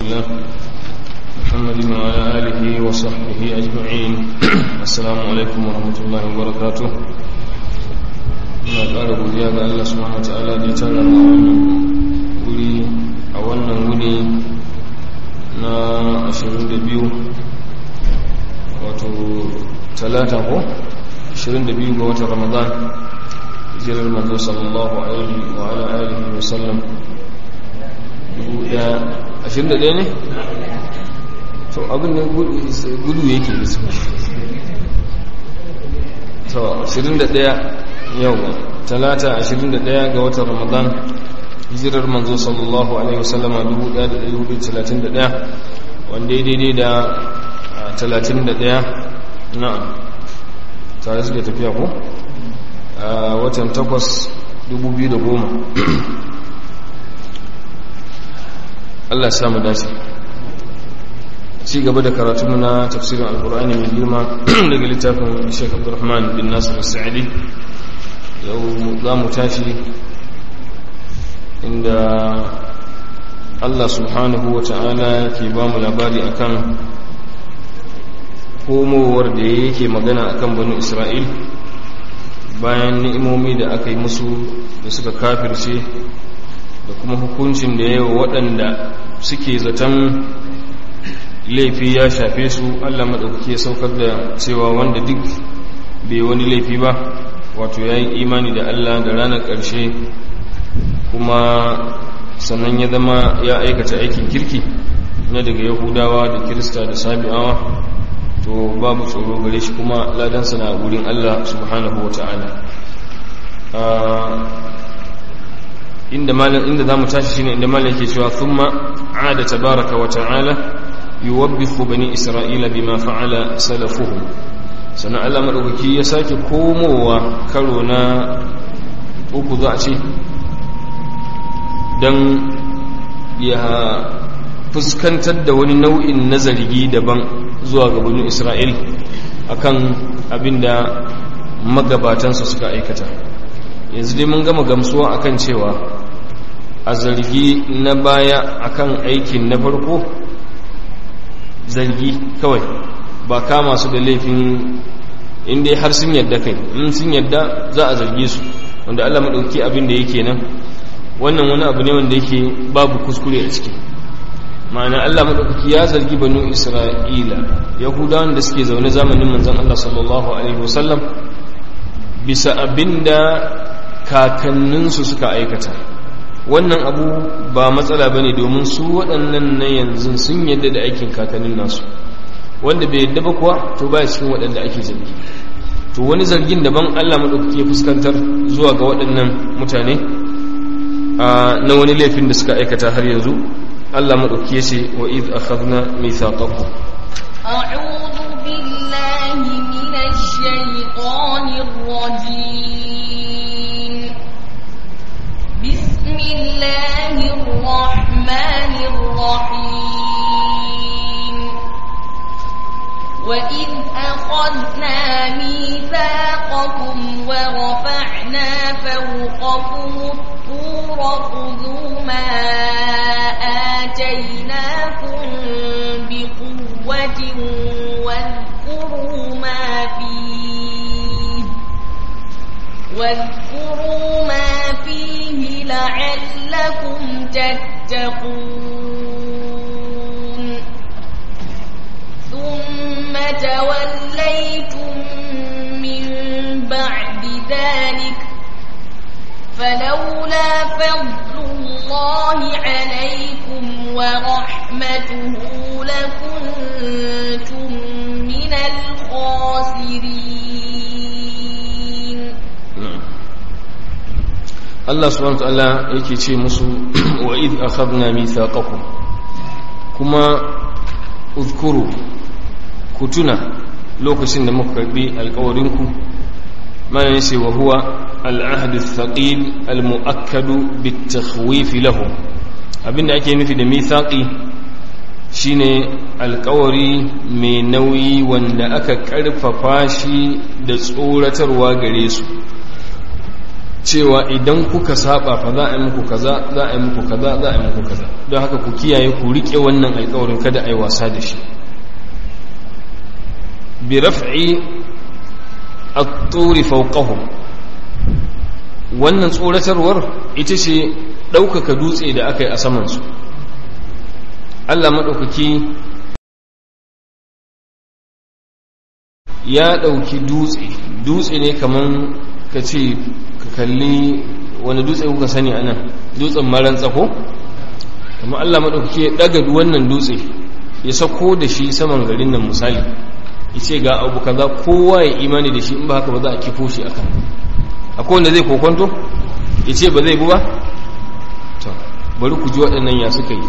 الله محمد وعلى آله وصحبه أجمعين السلام عليكم ورحمة الله وبركاته muna ƙara godiya ga Allah subhanahu wa ta'ala da ya tara mu wannan wuri a wannan wuni na 22 wato talata ko 22 ga watan ramadan hijirar manzo sallallahu alaihi wa ala alihi wa sallam 21 ne to abin da gudu yake da su to 21 yau talata 21 ga watan ramadan hijirar manzo sallallahu alaihi wasallama 1431 wanda ya daidai da 31 na'am tare suke tafiya ko a watan 8 2010 Allah samu dace ci gaba da karatu na tafsirin alkur'ani mai girma daga littafin Sheikh Abdulrahman bin Nasir Sa'idi yau za mu tashi inda Allah subhanahu wa ta'ala ke ba mu labari akan komowar da yake magana akan banu Isra'il bayan ni'imomi da aka yi musu da suka kafirce da kuma hukuncin da yawa waɗanda suke zaton laifi ya shafe su Allah maɗaukaki ya saukar da cewa wanda duk bai wani laifi ba wato ya yi imani da Allah da ranar ƙarshe kuma sannan ya zama ya aikata aikin kirki na daga yahudawa da kirista da sabi'awa to babu tsoro gare shi kuma ladansa na wurin Allah subhanahu wa ta'ala inda malam inda zamu tashi shine inda malam yake cewa thumma aada tabaraka wa ta'ala yuwabbithu bani isra'ila bima fa'ala salafuhum sannan Allah madaukaki ya sake komowa karo na uku za a ce dan ya fuskantar da wani nau'in na zargi daban zuwa ga bani isra'il akan abinda magabatansa suka aikata yanzu dai mun gama gamsuwa akan cewa a zargi na baya akan aikin na farko zargi kawai ba kama su da laifin inda har sun yadda kai in sun yadda za a zarge su wanda Allah maɗauki abin da yake nan wannan wani abu ne wanda yake babu kuskure a ciki ma'ana Allah maɗauki ya zargi banu Isra'ila yahudawan da suke zaune zamanin manzon Allah sallallahu alaihi wasallam bisa abinda kakanninsu suka aikata wannan abu ba matsala ba ne domin su waɗannan na yanzu sun yadda da aikin kakannin nasu wanda bai yadda ba kuwa to ba cikin waɗanda ake zargi to wani zargin daban allah maɗaukaki ya fuskantar zuwa ga waɗannan mutane na wani laifin da suka aikata har yanzu allah maɗaukaki ya ce wa iz akhadna mithaqakum أعوذ بالله من الشيطان الرجيم بسم الله الرحمن الرحيم وإذ أخذنا ميثاقكم ورفعنا فوقكم الطور خذوا ما آتيناكم بقوة واذكروا ما فيه واذكروا ما فيه لعلكم تتقون ثم توليتم من بعد ذلك فلولا فضل الله عليكم ورحمته لكنتم من الخاسرين Allah subhanahu wa ta'ala yake ce musu wa id akhadna mithaqakum kuma uzkuru ku tuna lokacin da muka karbi alƙawarin ku mana yace wa huwa al-ahd ath-thaqil al-mu'akkad bit-takhwif lahum abinda ake nufi da mithaqi shine alƙawari mai nauyi wanda aka karfafa shi da tsoratarwa gare su cewa idan kuka saba fa za a yi muku kaza za a yi muku kaza za a yi muku kaza don haka ku kiyaye ku rike wannan alƙawarin kada a yi wasa da shi bi raf'i at-turi fawqahum wannan tsoratarwar ita ce ɗaukaka dutse da aka yi a samansu Allah maɗaukaki ya ɗauki dutse dutse ne kaman ka ce ka kalli wani dutse kuka sani a nan dutsen maran tsako amma Allah maɗaukaki ya ɗaga wannan dutse ya sako da shi saman garin nan misali ya ce ga abu kaza kowa ya imani da shi in ba haka ba za a kifo shi akan akwai wanda zai kokonto ya ce ba zai bu ba to bari ku ji waɗannan ya suka yi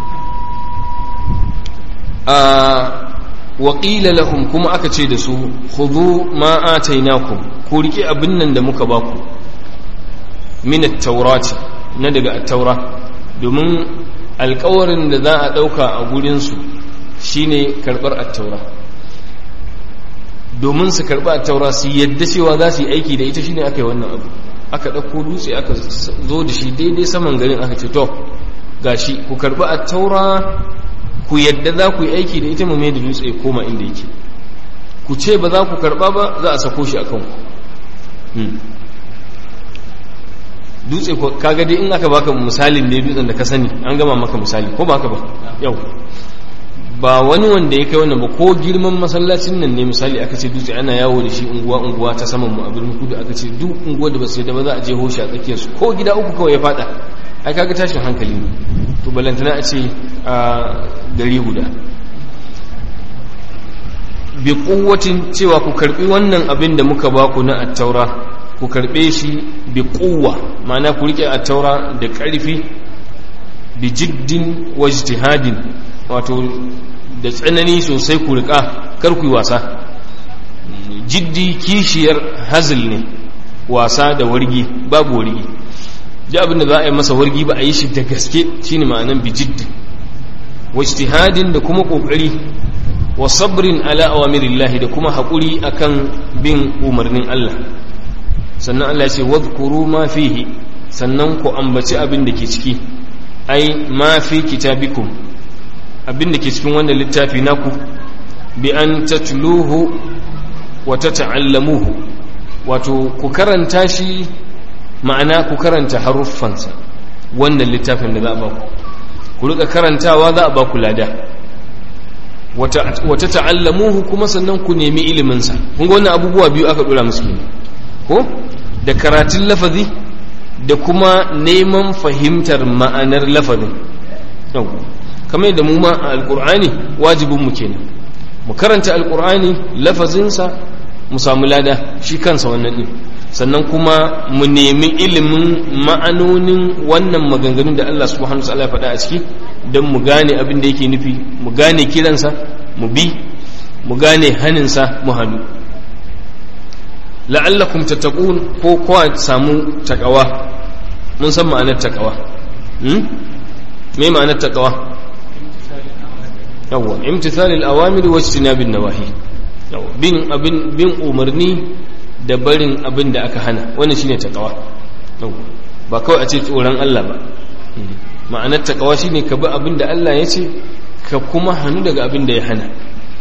a waƙila lahum kuma aka ce da su hudu ma atainakum ku rike abin nan da muka baku min at-taurati na daga at-taura domin alƙawarin da za a ɗauka a gurinsu shine karɓar at-taura domin su karɓa at-taura su yadda cewa za su yi aiki da ita shine aka yi wannan abu aka ɗauko dutse aka zo da shi daidai saman garin aka ce to gashi ku karɓi at-taura ku yadda za ku yi aiki da ita mu mai da dutse ya koma inda yake ku ce ba za ku karba ba za a sako shi a kanku dutse kaga dai in aka baka misalin da dutsen da ka sani an gama maka misali ko ba haka ba yau ba wani wanda ya kai wannan ba ko girman masallacin nan ne misali aka ce dutse ana yawo da shi unguwa unguwa ta saman mu a birnin kudu aka ce duk unguwa da ba su yadda ba za a je hoshi a tsakiyarsu ko gida uku kawai ya fada ai kaga tashin hankali ne to balantana a ce a gari guda bi kuwatin cewa ku karbi wannan abin da muka baku na attaura ku karbe shi bi kuwa ma'ana ku rike attaura da karfi bi jiddin wa ijtihadin wato da tsanani sosai ku rika kar ku yi wasa jiddi kishiyar hazil ne wasa da wargi babu wargi da abin da za a yi masa wargi ba a yi shi da gaske shine ma'anan bi jiddin wa ijtihadin da kuma kokari wa sabrin ala awamirillahi da kuma haƙuri akan bin umarnin Allah sannan Allah ya ce wadhkuru ma fihi sannan ku ambaci abin da ke ciki ai ma fi kitabikum abin da ke cikin wannan littafi naku bi an tatluhu wa tata'allamuhu wato ku karanta shi ma'ana ku karanta haruffansa wannan littafin da za a ba ku ku rika karantawa za a ba ku lada wata ta'allamuhu kuma sannan ku nemi iliminsa kun ga wannan abubuwa biyu aka dora musu ne ko da karatun lafazi da kuma neman fahimtar ma'anar lafazin kamar yadda mu ma a alkur'ani wajibin mu kenan mu karanta alkur'ani lafazinsa mu samu lada shi kansa wannan din sannan kuma mu nemi ilimin ma'anonin wannan maganganun da Allah subhanahu wa ta'ala ya faɗa a ciki don mu gane abin da yake nufi mu gane kiransa mu bi mu gane haninsa mu hannu la'allakum tattaqun ko kowa samu takawa mun san ma'anar takawa hmm? me ma'anar takawa yawwa imtithalil awamir wa ijtinabin nawahi yawwa bin abin bin umarni da barin abin da aka hana wannan shine takawa yawwa ba kawai a ce tsoron Allah ba ma'anar takawa shine ka bi abin da Allah ya ce ka kuma hannu daga abin da ya hana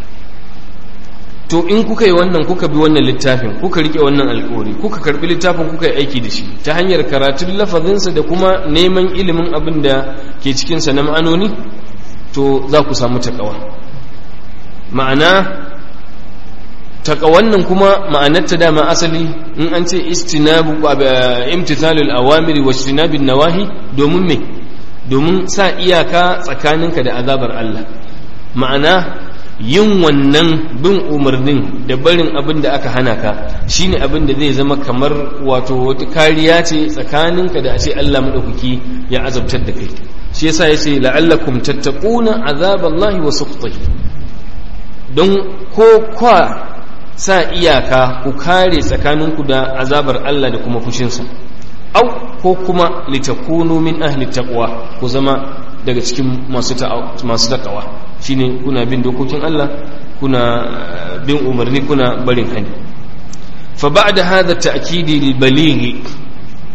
to in kuka yi wannan kuka bi wannan littafin kuka rike wannan alkawari kuka karbi littafin kuka yi aiki da shi ta hanyar karatun lafazinsa da kuma neman ilimin abin da ke cikinsa na ma'anoni to za ku samu takawa ma'ana takawan nan kuma ma'anarta dama asali in an ce istinabu imtithalul awamiri wa istinabin nawahi domin me domin sa iyaka tsakaninka da azabar Allah ma'ana yin wannan bin umarnin da barin abin da aka hana ka shine abin da zai zama kamar wato wata kariya ce tsakaninka da a ce Allah madaukaki ya azabtar da kai shi yasa yace la'allakum tattaquna azaballahi wa sukhtihi don ko kwa sa iyaka ku kare tsakaninku da azabar Allah da kuma fushinsa au ko kuma litakunu min ahli taqwa ku zama daga cikin masu masu takawa shine kuna bin dokokin Allah kuna bin umarni kuna barin hani fa ba'da hadha ta'kidi lil balighi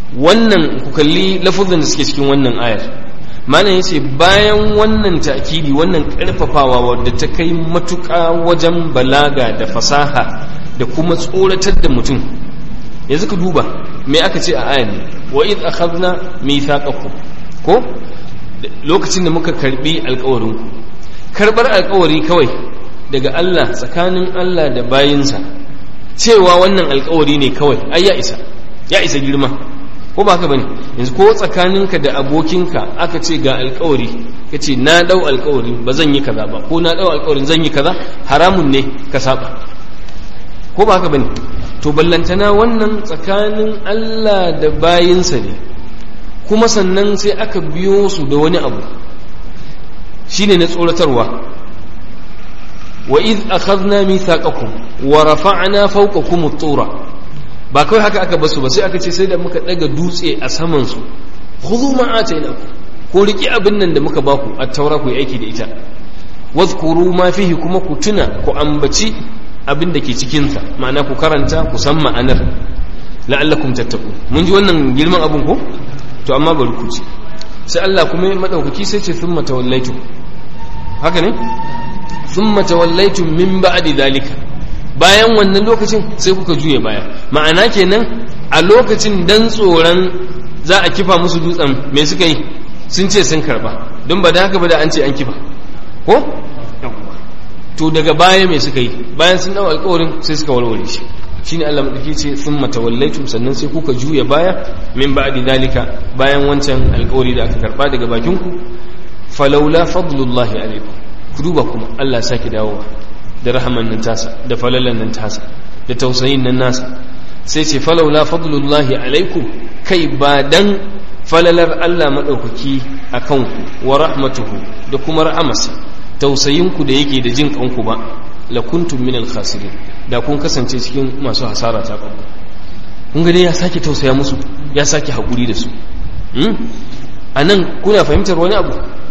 wannan ku kalli lafuzan da suke cikin wannan ayar malam yace bayan wannan ta'kidi wannan karfafawa wadda ta kai matuƙa wajen balaga da fasaha da kuma tsoratar da mutum yanzu ka duba me aka ce a ayar wa id akhadna mithaqakum ko lokacin da muka karbi alƙawarin ku karbar alƙawari kawai daga Allah tsakanin Allah da bayinsa cewa wannan alƙawari ne kawai ai ya isa ya isa girma ko ba haka bane yanzu ko tsakaninka da abokinka aka ce ga alkawari ka ce na dau alkawari ba zan yi kaza ba ko na dau alkawarin zan yi kaza haramun ne ka saba ko ba haka bane to ballantana wannan tsakanin Allah da bayinsa ne kuma sannan sai aka biyo su da wani abu shine na tsoratarwa wa iz akhadna mithaqakum wa rafa'na fawqakum at-tura ba kawai haka aka basu ba sai aka ce sai da muka daga dutse a saman su khudhu ma atainaku ko riki abin nan da muka baku at-taura ku yi aiki da ita wadhkuru ma fihi kuma ku tuna ku ambaci abin da ke cikin sa ma'ana ku karanta ku san ma'anar la'allakum tattaqun mun ji wannan girman abun ko to amma bari ku ci sai Allah kuma madaukaki sai ce thumma tawallaitu haka ne thumma tawallaitu min ba'di dhalika bayan wannan lokacin sai kuka juye baya ma'ana kenan a lokacin dan tsoron za a kifa musu dutsen me suka yi sun ce sun karba don ba da haka ba da an ce an kifa ko to daga baya me suka yi bayan sun dawo alƙawarin sai suka warware shi shine Allah madauki ce thumma tawallaitum sannan sai kuka juya baya min ba'di dalika bayan wancan alƙawari da aka karba daga bakin ku falawla fadlullahi alaikum ku duba kuma Allah sake dawowa da rahaman nan tasa da falalan nan tasa da tausayin nan nasa sai ce falaula fadlullahi alaikum kai ba dan falalar Allah madaukaki akan ku wa rahmatuhu da kuma rahamarsa tausayin ku da yake da jin kanku ba la kuntum min khasirin da kun kasance cikin masu hasara ta kanku kun ga dai ya sake tausaya musu ya sake hakuri da su a nan kuna fahimtar wani abu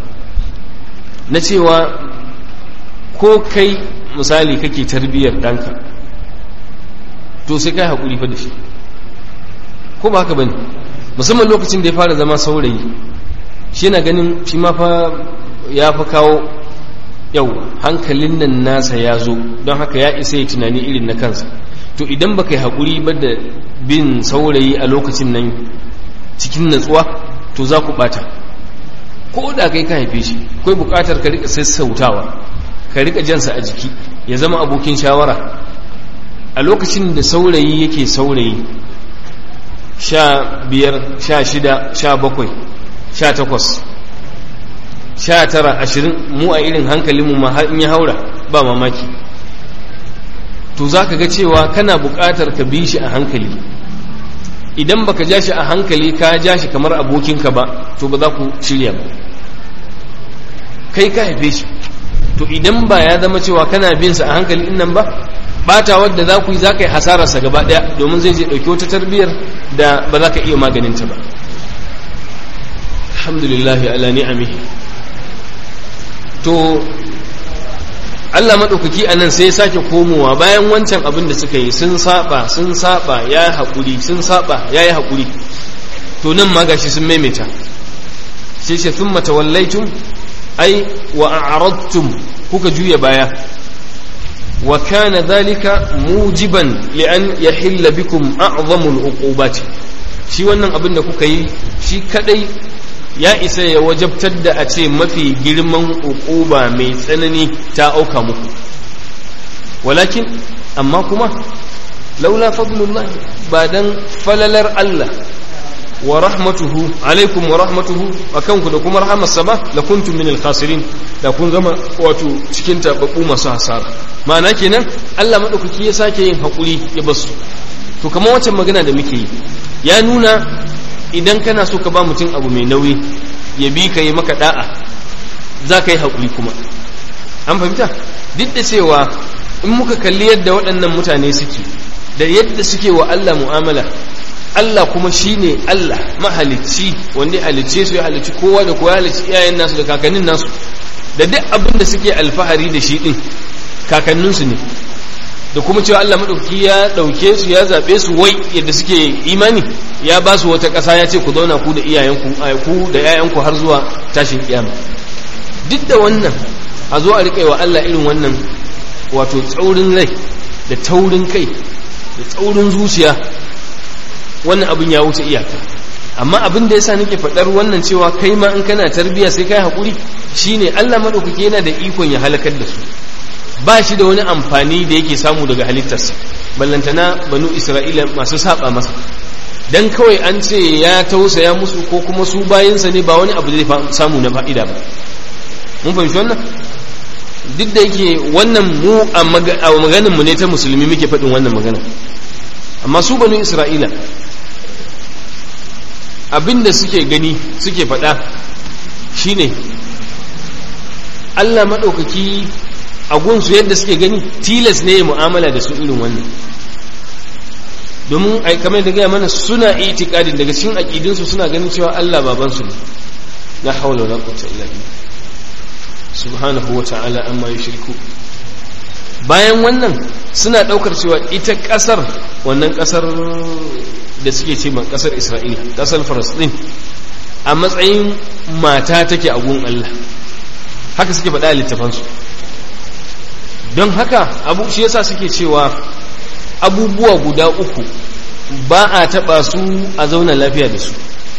na cewa ko kai misali kake tarbiyyar ɗanka to sai kai haƙuri fa da shi ko ba haka bane musamman lokacin da ya fara zama saurayi shi na ganin shi ma fa ya fa kawo yau hankalin nan nasa ya zo don haka ya isa ya tunani irin na kansa to idan baka yi haƙuri ba da bin saurayi a lokacin nan cikin natsuwa to za ku ɓata ko da kai ka haife shi akwai buƙatar ka riƙa sassautawa ka rika jansa a jiki ya zama abokin shawara a lokacin da saurayi yake saurayi sha biyar sha shida sha bakwai sha takwas sha tara ashirin mu a irin hankalinmu ma in ya haura ba mamaki to za ka ga cewa kana buƙatar ka bi shi a hankali idan baka ja shi a hankali ka ja shi kamar abokinka ba to ba za ku shirya ba kai ka haife shi to idan ba ya zama cewa kana bin sa a hankali nan ba bata wadda za ku yi za ka yi hasararsa gaba daya domin zai je ɗauki wata tarbiyyar da ba za ka iya maganinta ba alhamdulillah ala ni'amihi to Allah maɗaukaki a nan sai ya sake komowa bayan wancan abin da suka yi sun saba sun saba ya yi haƙuri sun saba ya yi haƙuri to nan ma gashi sun maimaita sai ce sun matawallaitun ai wa a'radtum kuka juya baya wa kana dhalika mujiban li an yahilla bikum a'zamu al-uqubati shi wannan abin da kuka yi shi kadai ya isa ya wajabtar da a ce mafi girman uquba mai tsanani ta auka muku walakin amma kuma laula fadlullah ba dan falalar Allah wa rahmatuhu alaikum wa rahmatuhu akanku da kuma rahamarsa ba la kuntum min al-khasirin da kun zama wato cikin tababbu masu hasara ma'ana kenan Allah madaukaki ya sake yin hakuri ya basu to kamar wancan magana da muke yi ya nuna idan kana so ka ba mutum abu mai nauyi ya bi ka yi maka da'a za ka yi hakuri kuma an fahimta duk da cewa in muka kalli yadda waɗannan mutane suke da yadda suke wa Allah mu'amala Allah kuma shi ne Allah mahalicci wanda ya halicce su ya halicci kowa da kowa ya halicci iyayen nasu da kakannin nasu da duk abin da suke alfahari da shi din kakanninsu ne da kuma cewa Allah maɗauki ya ɗauke su ya zaɓe su wai yadda suke imani ya ba su wata ƙasa ya ce ku zauna ku da iyayenku ku da 'ya'yanku har zuwa tashin kiyama duk da wannan a zo a riƙe wa Allah irin wannan wato tsaurin rai da taurin kai da tsaurin zuciya wannan abin ya wuce iyaka amma abin da yasa nake faɗar wannan cewa kai ma in kana tarbiya sai kai haƙuri shine Allah maɗaukaki yana da ikon ya halakar da su ba shi da wani amfani da yake samu daga halittarsa ballantana banu isra'ila masu saba masa dan kawai an ce ya tausaya musu ko kuma su bayansa ne ba wani abu zai samu na fa'ida ba mun fahimci wannan duk da yake wannan mu a maganin mu ne ta musulmi muke faɗin wannan magana amma su banu isra'ila abinda suke gani suke faɗa shine Allah maɗaukaki a gunsu yadda suke gani tilas ne mu'amala da su irin wannan domin ai kamar da gaya mana suna itikadin daga cikin aqidinsu suna ganin cewa Allah babansu ne la hawla wala quwwata illa billah subhanahu wa ta'ala amma yushriku bayan wannan suna daukar cewa ita kasar wannan kasar da suke ce ma kasar Isra'ila kasar Palestine a matsayin mata take a gun Allah haka suke faɗa a littafansu don haka abu shi yasa suke cewa abubuwa guda uku ba a taɓa su a zauna lafiya da su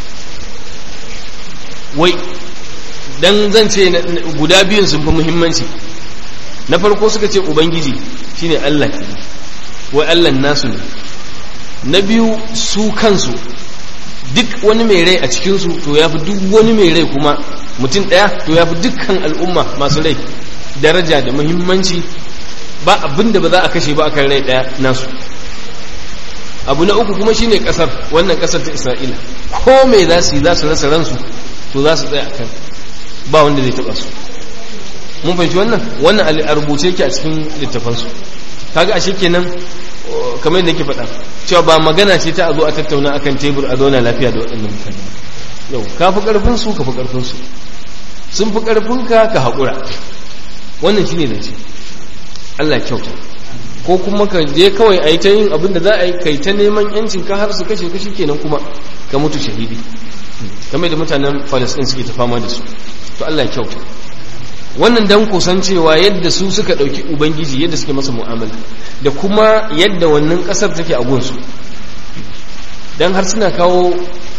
wai dan zan ce guda biyun sun fi muhimmanci na farko suka ce ubangiji shine Allah wai Allah nasu ne na biyu su kansu duk wani mai rai a cikinsu to ya fi duk wani mai rai kuma mutum ɗaya to ya fi dukkan al'umma masu rai daraja da muhimmanci ba abin da ba za a kashe ba a kan rai ɗaya nasu abu na uku kuma shine ƙasar wannan ƙasar ta isra'ila ko mai za su yi za su rasa ransu to za su tsaya a kan ba wanda zai taɓa su mun fahimci wannan wannan a rubuce yake a cikin littafansu kaga ashe kenan kamar yadda nake faɗa cewa ba magana ce ta a zo a tattauna akan tebur a zauna lafiya da waɗannan mutane yau ka fi ƙarfin su ka fi ƙarfin su sun fi ƙarfin ka ka haƙura wannan shine da ce Allah kyauta ko kuma ka je kawai a yi ta yin abin da za a yi kai ta neman yancin ka har su kashe kashi kenan kuma ka mutu shahidi kamar da mutanen Falasɗin suke ta fama da su to Allah ya kyauta wannan dan kusancewa yadda su suka ɗauki ubangiji yadda suke masa mu'amala da kuma yadda wannan ƙasar take a gunsu dan har suna kawo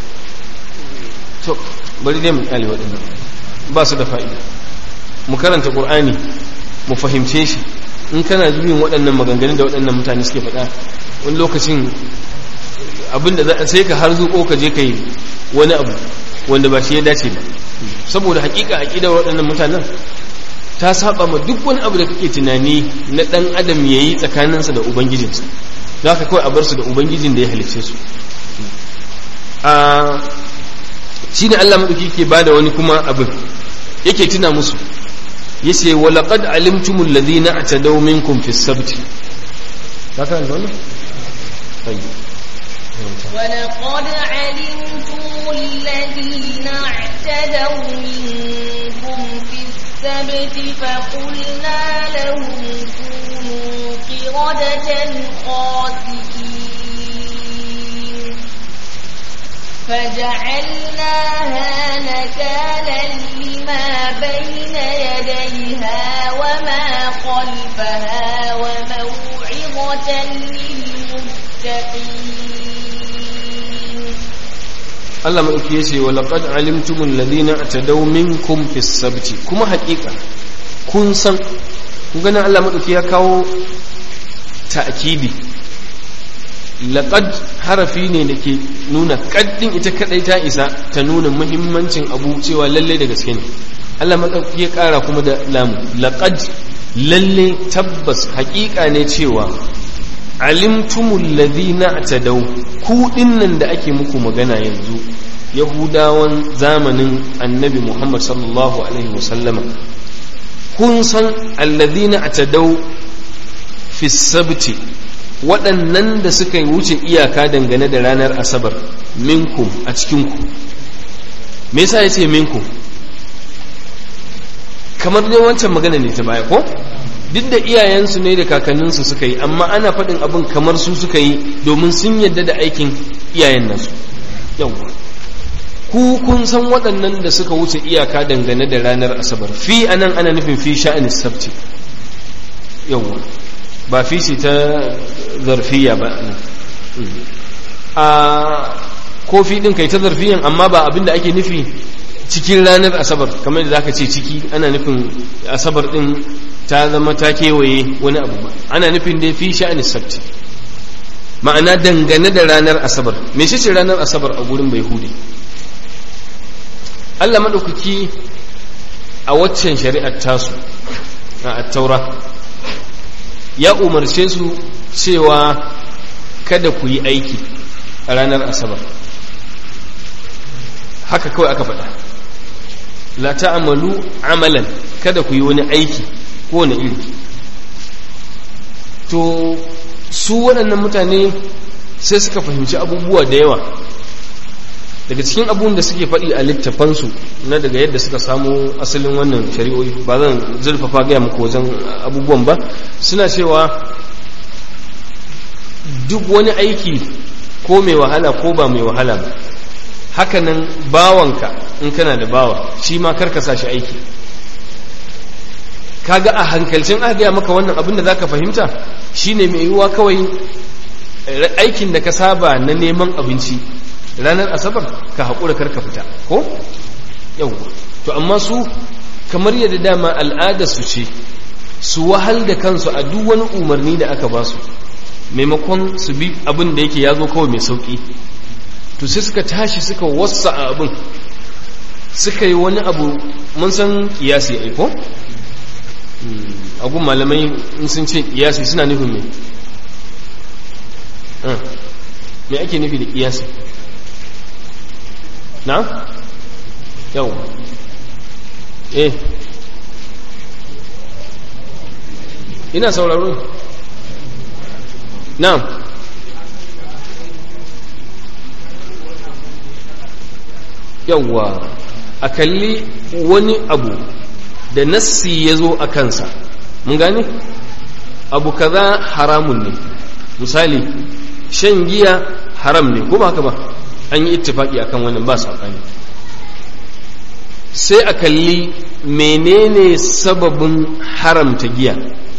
to bari dai mu kyale waɗannan ba su da fa'ida mu karanta ƙur'ani mu fahimce shi in kana jin waɗannan maganganun da waɗannan mutane suke faɗa wani lokacin abinda za sai ka har zuƙo ka je ka yi wani abu wanda ba shi ya dace ba saboda hakika aƙidar waɗannan mutanen ta saba ma duk wani abu da kake tunani na ɗan adam ya yi tsakaninsa da ubangijinsa za ka kawai a bar su da ubangijin da ya halicce su a shi ne allah maɗauki ke ba da wani kuma abin yake tuna musu ya ce walaƙad alimtumul ladina a tadau minkum fi sabti ka kan wannan ولقد علمتم الذين اعتدوا منكم في السبت فقلنا لهم كونوا قردة خاسئين فجعلناها نكالا لما بين يديها وما خلفها وموعظة للمتقين Allah maɗauki ya ce wa laƙad alimtumun ladina a tadau minkum fi sabti kuma haƙiƙa kun san kun ganin Allah maɗauki ya kawo ta'kidi laƙad harafi ne da ke nuna ƙaddin ita kaɗai ta isa ta nuna muhimmancin abu cewa lalle da gaske ne Allah maɗauki ya ƙara kuma da lamu laƙad lalle tabbas haƙiƙa ne cewa alimtumul ladina atadaw ku dinnan da ake muku magana yanzu yahudawan zamanin annabi Muhammad sallallahu alaihi wasallama kun san alladina atadaw fi sabti waɗannan da suka wuce iyaka dangane da ranar asabar minkum a cikinku me yasa yace minkum kamar dai wancan magana ne ta baya ko duk da iyayensu ne da kakanninsu suka yi amma ana faɗin abin kamar su suka yi domin sun yadda da aikin iyayen nasu yawwa ku kun san waɗannan da suka wuce iyaka dangane da ranar asabar fi anan ana nufin fi sha'anis sabti yawwa ba fi shi ta zarfiya ba a ko fi ɗin kai ta zarfiyan amma ba abin da ake nufi cikin ranar asabar kamar da zaka ce ciki ana nufin asabar ɗin ta zama ta kewaye wani abu ba ana nufin dai fi sha'anis sabti ma'ana dangane da ranar asabar me shi ce ranar asabar a gurin bai hude Allah maɗaukaki a waccan shari'ar tasu a taura ya umarce su cewa kada ku yi aiki a ranar asabar haka kawai aka faɗa la ta'amalu amalan kada ku yi wani aiki ko wani iri to su waɗannan mutane sai suka fahimci abubuwa da yawa daga cikin abubuwan da suke faɗi a littafansu na daga yadda suka samu asalin wannan shari'o'i ba zan zurfafa gaya muku wajen abubuwan ba suna cewa duk wani aiki ko mai wahala ko ba mai wahala ba hakanan bawanka in kana da bawa shi ma karka sa shi aiki kaga a hankalcin aka gaya maka wannan abin da zaka fahimta shine mai yiwuwa kawai aikin da ka saba na neman abinci ranar asabar ka haƙura karka fita ko yau to amma su kamar yadda dama al'ada su ce su wahal da kansu a duk wani umarni da aka ba su maimakon su bi abin da yake ya zo kawai mai sauƙi to sai suka tashi suka wasa a abin suka yi wani abu mun san kiyasi aiko agun malamai in sun ce kiyasi suna nufin me me ake nufi da kiyasi na? yau eh ina sauraro na yauwa a kalli wani abu da nassi ya zo a kansa mun gane abu kaza haramun ne misali shan giya haram ne ko ba haka ba an yi ittifaki akan wannan ba saɓani sai a kalli menene sababin haramta giya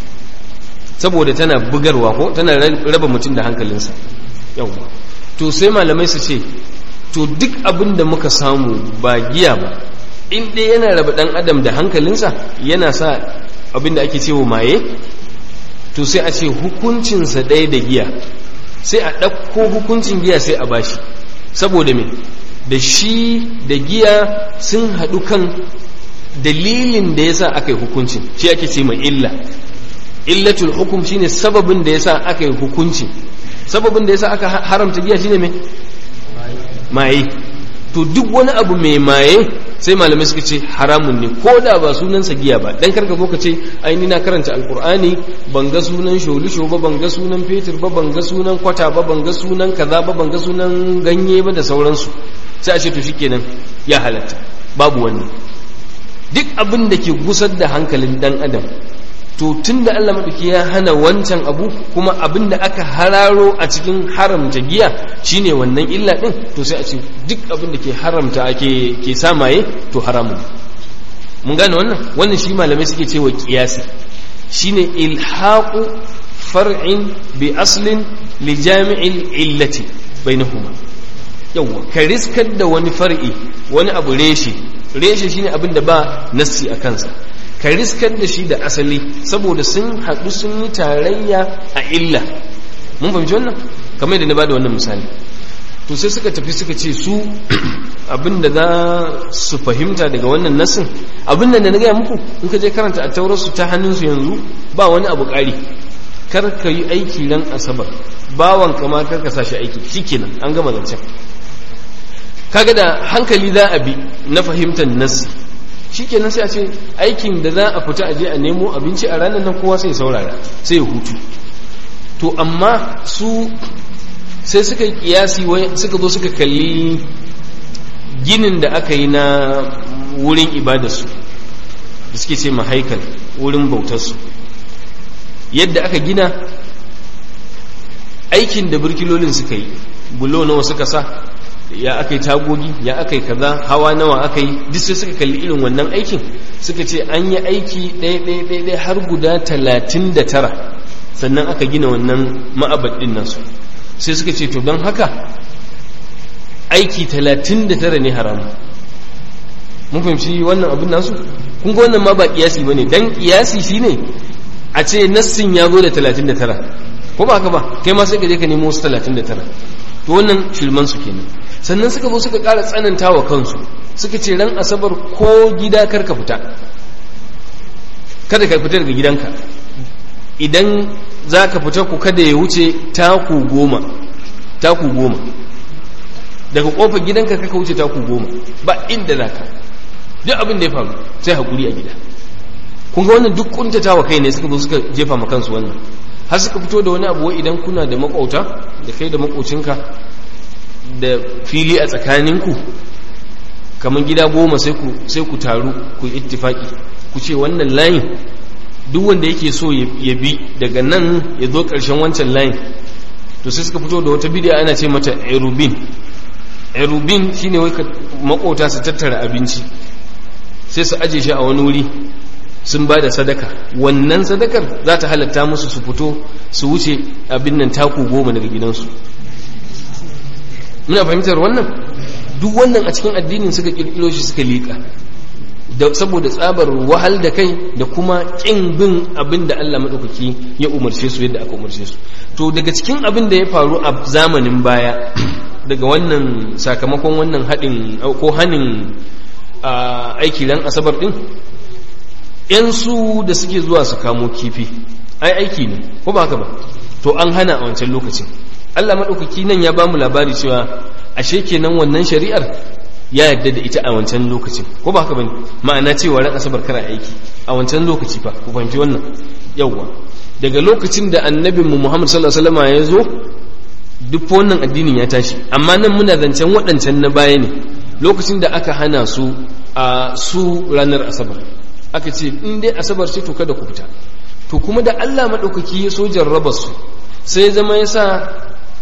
saboda tana bugarwa ko tana raba mutum da hankalinsa yau to sai malamai su ce to duk abin da muka samu ba giya ba in dai yana raba ɗan adam da hankalinsa yana sa abin da ake cewa maye to sai a ce hukuncinsa ɗaya da giya sai a ɗauko hukuncin giya sai a bashi saboda me da shi da giya sun haɗu kan dalilin da yasa aka yi hukuncin shi ake ce mai illa illatul hukum shine sababin da yasa aka yi hukunci sababin da yasa aka haramta giya shine me maye to duk wani abu mai maye sai malamai suka ce haramun ne ko da ba sunansa giya ba dan karka zo ka ce ai ni na karanta alkur'ani ban ga sunan sholisho ba ban ga sunan fetur ba ban ga sunan kwata ba ban ga sunan kaza ba ban ga sunan ganye ba da sauransu sai a ce to shikenan ya halatta babu wannan duk abin da ke gusar da hankalin dan adam to tun da Allah maɗauki ya hana wancan abu kuma abin da aka hararo a cikin haramta giya shine wannan illa ɗin to sai a ce duk abin da ke haramta ake ke samaye to haramun mun gane wannan wannan shi malamai suke cewa kiyasi shine ilhaqu far'in bi aslin li jami'il illati bainahuma yawa ka riskar da wani far'i wani abu reshe reshe shine abin da ba nassi a kansa ka riskar da shi da asali saboda sun haɗu sun yi tarayya a illa mun fahimci wannan kamar yadda na bada wannan misali to sai suka tafi suka ce su abinda za su fahimta daga wannan nasin abin da na gaya muku in ka je karanta a taurarsu ta hannunsu yanzu ba wani abu ƙari kar ka yi aiki ran asabar bawan kama kar ka sashi aiki shikenan an gama zancen kaga da hankali za a bi na fahimtar nasi shikenan sai a ce aikin da za a fita aje a nemo abinci a ranar nan kowa sai saurara sai ya hutu to amma su sai suka yi kiyasi suka zo suka kalli ginin da aka yi na wurin ibadarsu da suke ce mahaikal wurin bautarsu yadda aka gina aikin da birkilolin suka yi bulo nawa suka sa ya aka yi tagogi ya aka yi kaza hawa nawa aka yi duk sai suka kalli irin wannan aikin suka ce an yi aiki ɗaya ɗaya ɗaya ɗaya har guda talatin da tara sannan aka gina wannan ma'abad ɗin nasu sai suka ce to don haka aiki talatin da tara ne haramu mun fahimci wannan abin nasu kun ga wannan ma ba kiyasi bane dan kiyasi shine a ce nassin ya zo da 39 ko ba haka ba kai ma sai ka je ka nemo wasu 39 to wannan shirman su kenan sannan suka zo suka ƙara tsananta wa kansu suka ce ran asabar ko gida kar ka fita kada ka fita daga gidanka idan za ka fita ku kada ya wuce taku goma taku goma daga kofar gidanka kaka wuce taku goma ba inda za ka duk abin da ya faru sai haƙuri a gida kun ga wannan duk kuntata wa kai ne suka zo suka jefa ma kansu wannan har suka fito da wani abu wai idan kuna da makauta da kai da makocinka da fili a tsakaninku kamar gida goma sai ku sai ku taru ku ittifaki ku ce wannan layin duk wanda yake so ya bi daga nan ya zo ƙarshen wancan layin to sai suka fito da wata bidiyo ana ce mata erubin erubin shine wai makota su tattara abinci sai su aje shi a wani wuri sun ba da sadaka wannan sadakar za ta halatta musu su fito su wuce abin nan taku goma daga gidansu muna fahimtar wannan duk wannan a cikin addinin suka kirkiro shi suka liƙa da saboda tsabar wahal da kai da kuma ƙin bin abin da Allah maɗaukaki ya umarce su yadda aka umarce su to daga cikin abin da ya faru a zamanin baya daga wannan sakamakon wannan haɗin ko hanin aiki ran asabar ɗin ‘yan su da suke zuwa su kamo kifi ai aiki ne ko ba haka ba to an hana a wancan lokacin Allah maɗaukaki nan ya ba mu labari cewa ashe kenan wannan shari'ar ya yadda da ita a wancan lokacin ko ba haka bane ma'ana cewa ran asabar kara aiki a wancan lokaci fa ku fahimci wannan yawwa daga lokacin da annabin mu Muhammad sallallahu alaihi wasallam ya zo duk wannan addinin ya tashi amma nan muna zancen waɗancan na baya ne lokacin da aka hana su a su ranar asabar aka ce in dai asabar ce to kada ku fita to kuma da Allah madaukaki ya so jarraba su sai zama yasa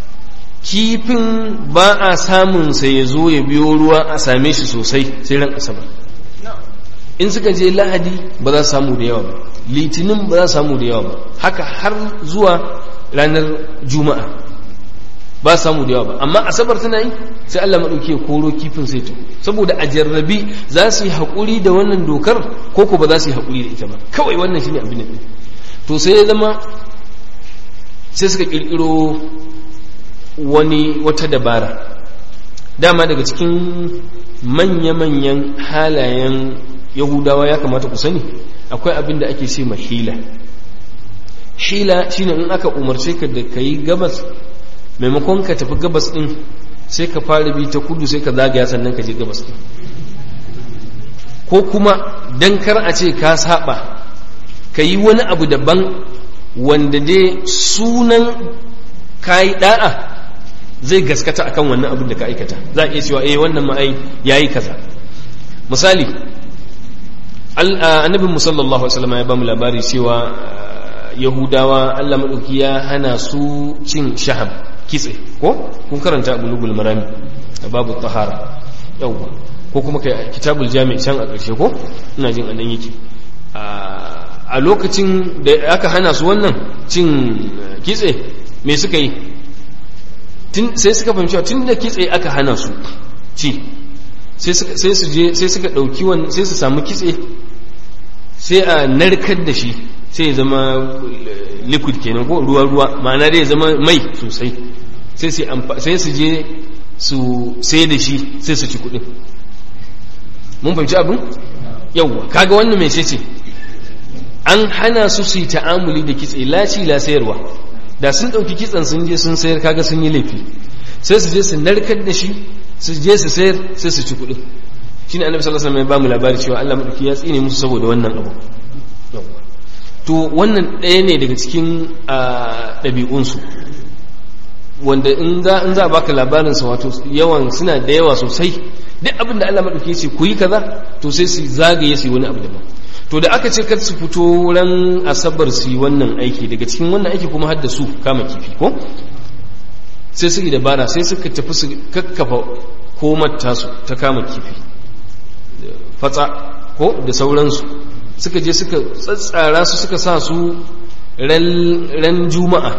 kifin ba a samun sai ya zo ya biyo ruwa a same shi sosai sai ran asabar in suka je lahadi ba za su samu da yawa ba litinin ba za su samu da yawa ba haka har zuwa ranar juma'a ba su samu da yawa ba amma asabar tana yi sai Allah maɗauki ya koro kifin sai to saboda a jarrabi za su yi haƙuri da wannan dokar ko ko ba za su yi haƙuri da ita ba kawai wannan shine abin da to sai ya zama sai suka ƙirƙiro wani wata dabara dama daga cikin manya-manyan halayen yahudawa ya kamata ku sani akwai abin da ake ce ma hila hila shine in aka umarce ka da ka yi gabas maimakon ka tafi gabas din sai ka fara bi ta kudu sai ka zagaya sannan ka je gabas din ko kuma dan kar a ce ka saba ka yi wani abu daban wanda dai sunan kayi da'a zai gaskata akan wannan abin da ka aikata za a iya cewa eh wannan ma ai yayi kaza misali annabin mu sallallahu alaihi wasallam ya ba mu labari cewa yahudawa Allah madauki ya hana su cin shahab kitse ko kun karanta abu lugul marami a babu tahara yawwa ko kuma kai kitabul jami' can a ƙarshe ko ina jin anan yake a lokacin da aka hana su wannan cin kitse me suka yi sai suka fahimci tun da kitse aka hana su ci sai su je sai suka dauki wannan sai su samu kitse sai a narkar da shi sai ya zama liquid kenan ko ruwa ruwa ma'ana dai ya zama mai sosai sai su sai su je su sai da shi sai su ci kudin mun fahimci abin yawwa kaga wannan mai ce an hana su su yi ta'amuli da kitse laci la sayarwa da sun ɗauki kitsen sun je sun sayar kaga sun yi laifi sai su je su narkar da shi su je su sayar sai su ci kuɗi shine annabi sallallahu alaihi wasallam ya ba mu labari cewa Allah madauki ya tsine musu saboda wannan abu to wannan ɗaya ne daga cikin ɗabi'unsu wanda in za in za baka labarin sa wato yawan suna da yawa sosai duk abin da Allah madauki ya ce ku yi kaza to sai su zagaye su yi wani abu daban to da aka ce kar su fito ran asabar su yi wannan aiki daga cikin wannan aiki kuma har da su kama kifi ko sai suke dabara sai suka tafi su kakkafa komar tasu ta kama kifi fatsa ko da sauransu suka je suka tsatsara su suka sa su ran juma'a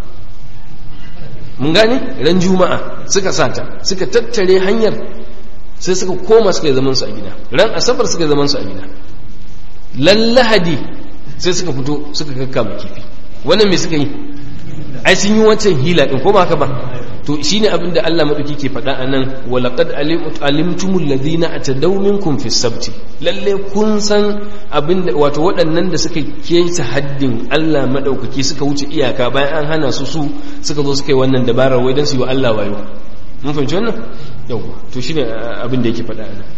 mun gane ran juma'a suka sata suka tattare hanyar sai suka koma suka yi zaman su a gida ran asabar suka yi zaman su a gida lallahadi sai suka fito suka kakkama kifi wannan me suka yi ai sun yi wancan hila din ko ba haka ba to shine abin da Allah madauki ke faɗa a nan walaqad alimtumul ladina atadaw minkum fi sabti lalle kun san abin da wato waɗannan da suka keta haddin Allah madaukaki suka wuce iyaka bayan an hana su su suka zo suka yi wannan dabarar wai dan su yi wa Allah wayo mun fahimci wannan yawa to shine abin da yake faɗa a nan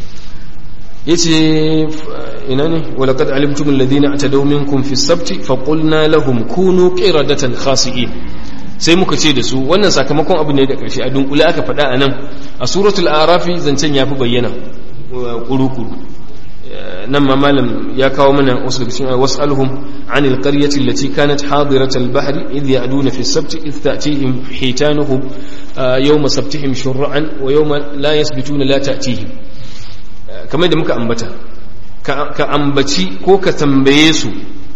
yace ina ne walaqad alimtumul ladina atadaw minkum fi sabti faqulna lahum kunu qiradatan khasi'in sai muka ce da su wannan sakamakon abu ne da ƙarshe a dunkule aka faɗa a nan a suratul arafi zancen ya fi bayyana ƙuruƙuru nan ma malam ya kawo mana wasu daga cikin wasu alhum an alƙaryati allati kanat hadirat al-bahri idh ya'duna fi as-sabt idh ta'tihim hitanuhum yawma sabtihim shur'an wa yawma la yasbituna la ta'tihim kamar da muka ambata ka ambaci ko ka tambaye su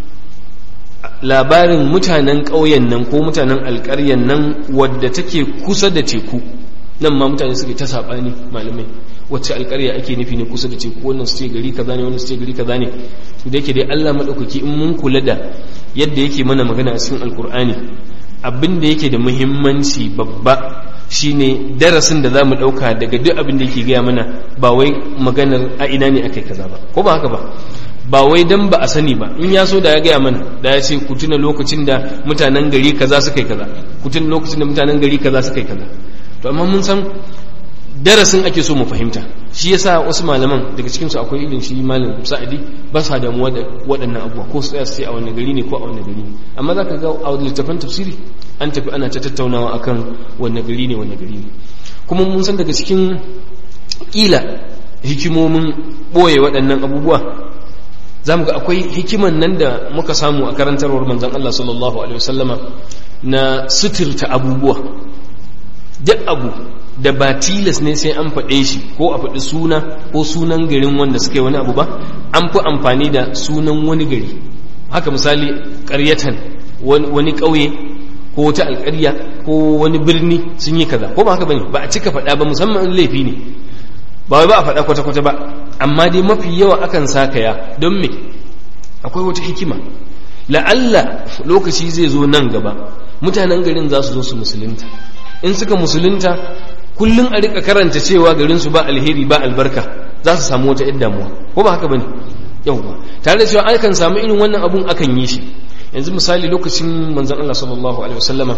labarin mutanen ƙauyen nan ko mutanen alƙaryan nan wadda take kusa da teku nan ma mutane suke ta saɓani malamai wacce alƙarya ake nufi ne kusa da teku wannan su ce gari kaza ne wannan su ce gari kaza ne to da yake dai Allah maɗaukaki in mun kula da yadda yake mana magana a cikin alƙur'ani abin da yake da muhimmanci babba shine darasin da za mu ɗauka daga duk abin da yake gaya mana ba wai maganar a ina ne aka kaza ba ko ba haka ba ba wai dan ba a sani ba in ya so da ya gaya mana da ya ce ku tuna lokacin da mutanen gari kaza suka yi kaza ku tuna lokacin da mutanen gari kaza suka yi kaza to amma mun san darasin ake so mu fahimta shi yasa wasu malaman daga cikin su akwai irin shi malam sa'adi ba sa damuwa da waɗannan abubuwa ko su tsaya su a wani gari ne ko a wani gari ne amma zaka ga a littafin tafsiri an tafi ana ta tattaunawa akan wani gari ne wani gari ne kuma mun san daga cikin kila hikimomin ɓoye waɗannan abubuwa za mu ga akwai hikiman nan da muka samu a karantarwar manzan Allah sallallahu Alaihi wasallama na suturta abubuwa duk abu da ba tilas ne sai an faɗe shi ko a faɗi suna ko sunan garin wanda suka yi wani abu ba an fi amfani da sunan wani gari haka misali ƙaryatan wani ƙauye ko wata alƙarya ko wani birni sun yi kaza ko ba haka bane ba a cika faɗa ba musamman laifi ne ba wai ba a faɗa kwata-kwata ba amma dai mafi yawa akan sakaya don me akwai wata hikima la'alla lokaci zai zo nan gaba mutanen garin za su zo su musulunta in suka musulunta kullum a rika karanta cewa garin su ba alheri ba albarka za su samu wata yadda damuwa ko ba haka bane yauwa tare da cewa akan samu irin wannan abun akan yi shi yanzu misali lokacin manzon Allah sallallahu alaihi wasallama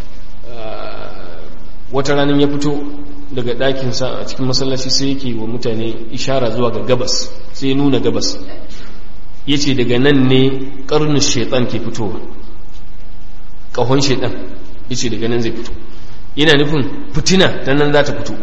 wata ranar ya fito daga ɗakinsa a cikin masallaci sai yake wa mutane ishara zuwa ga gabas sai nuna gabas ya ce daga nan ne ƙarnin shaitan ke fitowa ƙahon shaitan ya ce daga nan zai fito yana nufin fitina ta nan za ta fito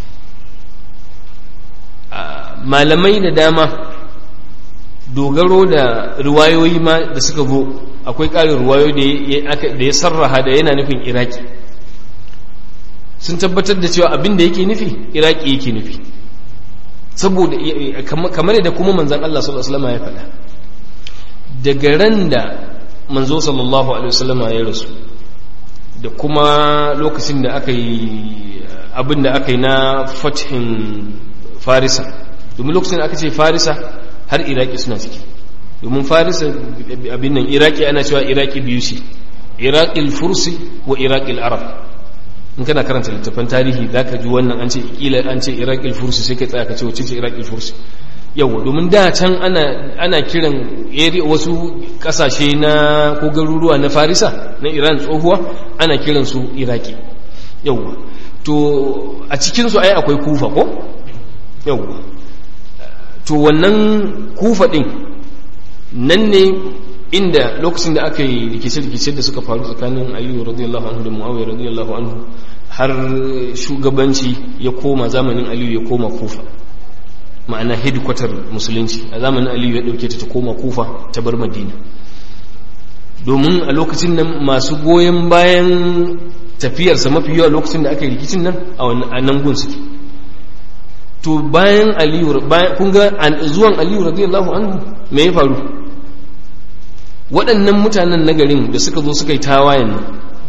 malamai da dama dogaro da ruwayoyi ma da suka zo akwai ƙarin ruwayoyi da ya sarraha da yana nufin iraki sun tabbatar da cewa abin da yake nufi iraki yake nufi saboda kamar da kuma manzan Allah sallallahu alaihi wasallam ya faɗa daga ran da manzo sallallahu alaihi wasallam ya rasu da kuma lokacin da aka yi abin da aka yi na fathin farisa domin lokacin da aka ce farisa har iraki suna ciki domin farisa abin nan iraki ana cewa iraki biyu ce iraqil fursi wa iraqil arab in kana karanta littafan tarihi za ka ji wannan an ce kila an ce iraqil fursi sai ka tsaya ka ce wacce ce iraqil fursi yawa domin da can ana ana kiran wasu kasashe na ko garuruwa na farisa na iran tsohuwa ana kiran su iraki yawa to a cikin su ai akwai kufa ko yawa to wannan kufa din nan ne inda lokacin da aka yi rikice-rikice da suka faru tsakanin aliyu radiyallahu anhu da muawiya radiyallahu anhu har shugabanci ya koma zamanin aliyu ya koma kufa ma'ana headquarter musulunci a zamanin aliyu ya ɗauke ta ta koma kufa ta bar madina domin a lokacin nan masu goyon bayan tafiyarsa mafi yawa lokacin da aka yi rikicin nan a nan gun suke to bayan aliyu kun ga zuwan aliyu radiyallahu anhu me ya faru waɗannan mutanen nagarin da suka zo suka yi tawayen nan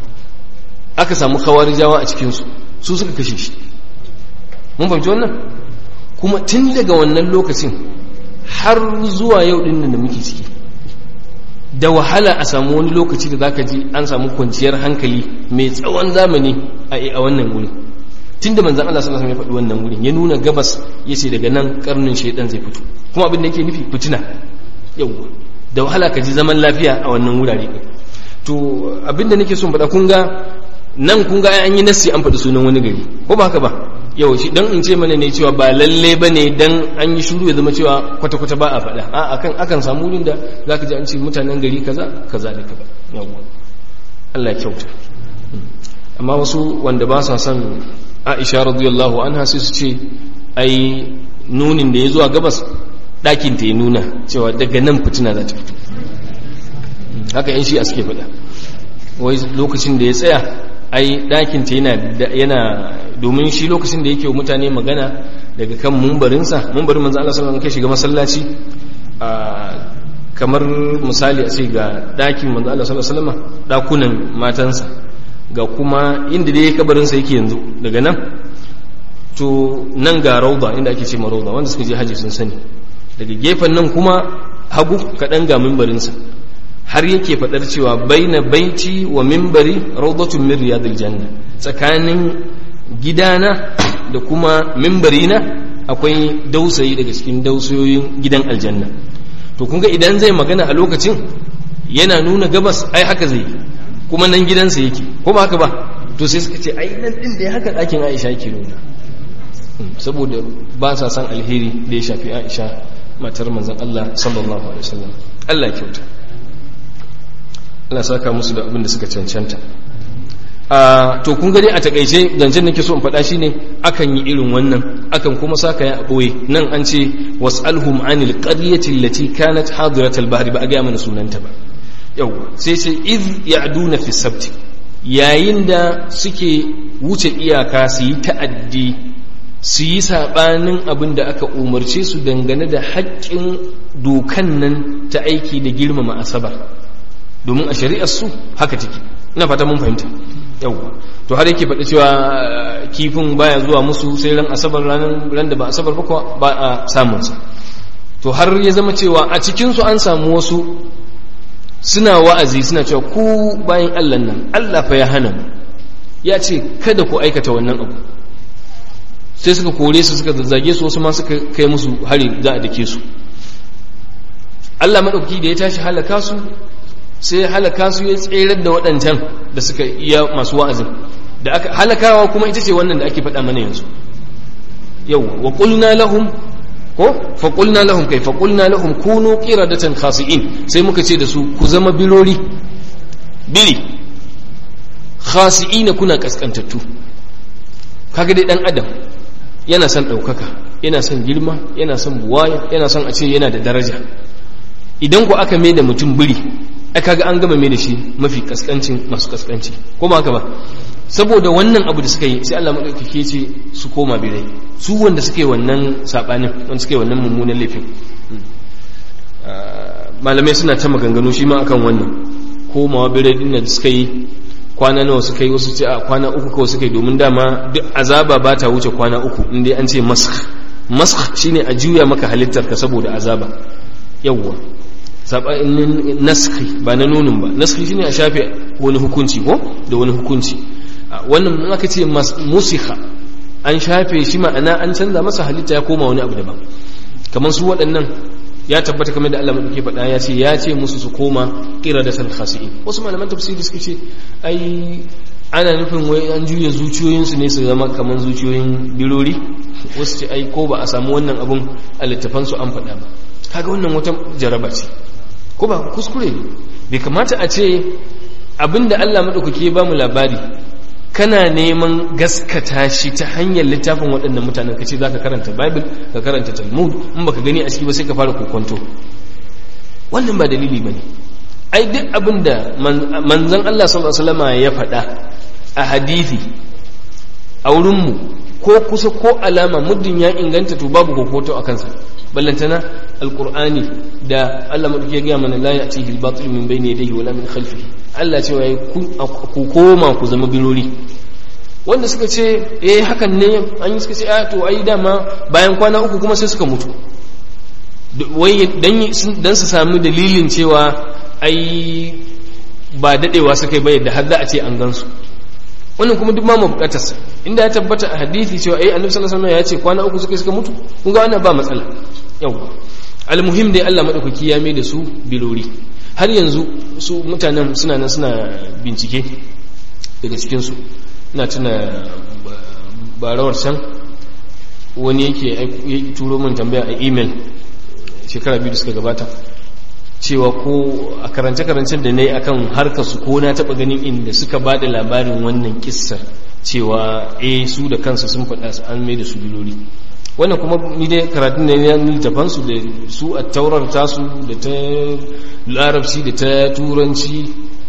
aka samu khawarijawa a cikinsu su suka kashe shi mun fahimci wannan kuma tun daga wannan lokacin har zuwa yau ɗin da muke ciki da wahala a samu wani lokaci da zaka ji an samu kwanciyar hankali mai tsawon zamani a wannan wuri tunda manzon Allah sallallahu alaihi wasallam ya faɗi wannan wurin ya nuna gabas yace daga nan karnin shaydan zai fito kuma abin da yake nufi fitina yawa da wahala ka ji zaman lafiya a wannan wurare to abin da nake son faɗa kun ga nan kun ga an yi nassi an faɗi sunan wani gari ko ba haka ba yau shi dan in ce mana ne cewa ba lalle ba ne dan an yi shuru ya zama cewa kwata-kwata ba a faɗa a akan akan samu wurin da za ka ji an ce mutanen gari kaza kaza da kaza yawwa Allah ya kyauta amma wasu wanda ba sa son Aisha radiyallahu anha sai su ce ai nunin da ya zuwa gabas ɗakin ta ya nuna cewa daga nan fitina za ta fito haka yan shi a suke faɗa wai lokacin da ya tsaya ai ɗakin ta yana domin shi lokacin da yake mutane magana daga kan mumbarinsa mumbarin manzo Allah sallallahu alaihi shiga masallaci kamar misali a ce ga ɗakin manzo Allah sallallahu alaihi wasallam ɗakunan matansa ga kuma inda dai kabarinsa yake yanzu daga nan to nan ga rauda inda ake ce ma rauda wanda suka je haji sun sani daga gefen nan kuma hagu kaɗan ga mimbarinsa har yake faɗar cewa baina baiti wa mimbari raudatun min riyadil janna tsakanin gidana da kuma mimbarina akwai dausayi daga cikin dausayoyin gidan aljanna to kun ga idan zai magana a lokacin yana nuna gabas ai haka zai kuma nan gidansa yake ko ba haka ba to sai suka ce ai nan din da ya haka ɗakin Aisha yake nuna saboda ba sa san alheri da ya shafi Aisha matar manzon Allah sallallahu alaihi wasallam Allah kyauta Allah saka musu da abin da suka cancanta a to kun gani a takaice zancen nake so in faɗa shine akan yi irin wannan akan kuma saka ya boye nan an ce was'alhum anil qaryati allati kanat hadirat al-bahri ba a ga mana sunanta ba yau sai sai iz ya'duna fi sabti yayin da suke wuce iyaka su yi ta'addi su yi sabanin abin da aka umarce su dangane da haƙƙin dokan nan ta aiki da girmama asabar domin a shari'ar su haka take ina fata mun fahimta yau to har yake faɗi cewa kifin baya zuwa musu sai ran asabar ranar ran da ba asabar ba ba a samun sa to har ya zama cewa a cikin su an samu wasu suna wa'azi suna cewa ku bayan Allah nan Allah fa ya hana mu ya ce kada ku aikata wannan abu sai suka kore su suka zazzage su wasu ma suka kai musu hari za a dake su Allah madauki da ya tashi halaka su sai halaka su ya tserar da waɗancan da suka iya masu wa'azin da aka halakawa kuma ita ce wannan da ake faɗa mana yanzu yau wa qulna lahum ko fa qulna lahum kai fa qulna lahum kunu qiradatan khasi'in sai muka ce da su ku zama bilori bili khasi'ina kuna kaskantattu kaga dai dan adam yana son ɗaukaka yana son girma yana son buwaya yana son a ce yana da daraja idan ku aka mai da mutum biri ai kaga an gama mai da shi mafi kaskancin masu kaskanci ko ba haka ba saboda wannan abu da suka yi sai Allah madaukake ce su koma birai su wanda suka yi wannan sabanin wanda suka yi wannan mummunan laifin malamai suna ta maganganu shi ma akan wannan komawa birai din da suka yi kwana nawa suka yi wasu ce a kwana uku kawai suka yi domin dama duk azaba ba ta wuce kwana uku inda an ce mask mask shine a juya maka halittar ka saboda azaba yawwa sabanin naskhi ba na nunin ba naskhi shine a shafe wani hukunci ko da wani hukunci wannan in aka ce musikha an shafe shi ma'ana an canza masa halitta ya koma wani abu daban kamar su waɗannan ya tabbata kamar da Allah madauke faɗa ya ce ya ce musu su koma qiradatan khasi'in wasu malaman tafsiri suka ce ai ana nufin wai an juya zuciyoyinsu ne su zama kamar zuciyoyin birori wasu ce ai ko ba a samu wannan abun a littafansu an faɗa ba kaga wannan wata jaraba ce ko ba kuskure ne bai kamata a ce abinda Allah maɗaukaki ba mu labari kana neman gaskata shi ta hanyar littafin waɗannan mutanen ka ce za ka karanta bible ka karanta talmud in baka gani a ciki ba sai ka fara kokonto wannan ba dalili ba ne ai duk abin da manzan Allah sallallahu ya faɗa a hadithi a wurinmu ko kusa ko alama muddin ya inganta to babu kokoto a kansa ballantana alqur'ani da Allah madauki ya gaya mana la ya'tihi al-batil min bayni yadayhi wala min khalfihi Allah ce yayi ku koma ku zama birori wanda suka ce eh hakan ne an yi suka ce a to ai dama bayan kwana uku kuma sai suka mutu wai dan su sami dalilin cewa ai ba dadewa suka yi ba yadda har za a ce an gansu wannan kuma duk ma mu bukatarsa inda ya tabbata a hadisi cewa ai annabi sallallahu alaihi wasallam ya ce kwana uku suka suka mutu kun ga wannan ba matsala yau almuhim dai Allah madaukaki ya mai da su bilori har yanzu su mutanen suna nan suna bincike daga cikin su ina tuna barawar can wani yake turo min tambaya a email shekara biyu da suka gabata cewa ko a karance-karancen da na yi akan harkar su ko na taɓa ganin inda suka ba da labarin wannan kissar cewa eh su da kansu sun faɗa su an mai da su biloli wannan kuma ni dai karatun da ya littafan su da su a taurar tasu da ta larabci da ta turanci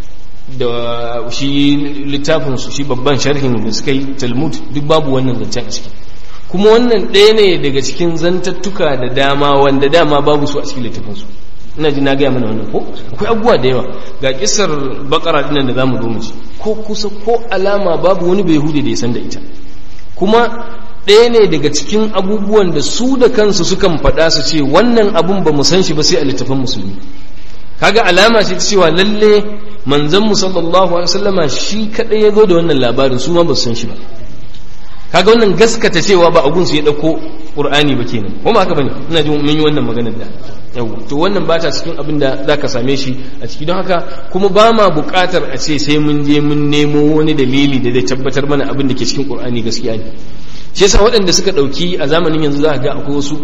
da shi littafin su shi babban sharhin da suka yi talmud duk babu wannan zancen a ciki kuma wannan ɗaya ne daga cikin zantattuka da dama wanda dama babu su a cikin littafinsu ina ji na gaya mana wannan ko akwai abubuwa da yawa ga kisar bakara dinan da za mu zo mu ci ko kusa ko alama babu wani bai hude da ya san da ita kuma ɗaya ne daga cikin abubuwan da su da kansu sukan faɗa su ce wannan abun ba mu san shi ba sai a littafin musulmi kaga alama ce ta cewa lalle manzon mu sallallahu alaihi wasallama shi kadai ya zo da wannan labarin su ma ba su san shi ba kaga wannan gaskata cewa ba agun su ya dauko qur'ani ba kenan ko ba haka bane ina ji mun yi wannan maganar da yau to wannan ba ta cikin abin da zaka same shi a ciki don haka kuma ba ma buƙatar a ce sai mun je mun nemo wani dalili da zai tabbatar mana abin da ke cikin qur'ani gaskiya ne shi yasa waɗanda suka ɗauki a zamanin yanzu za ga akwai wasu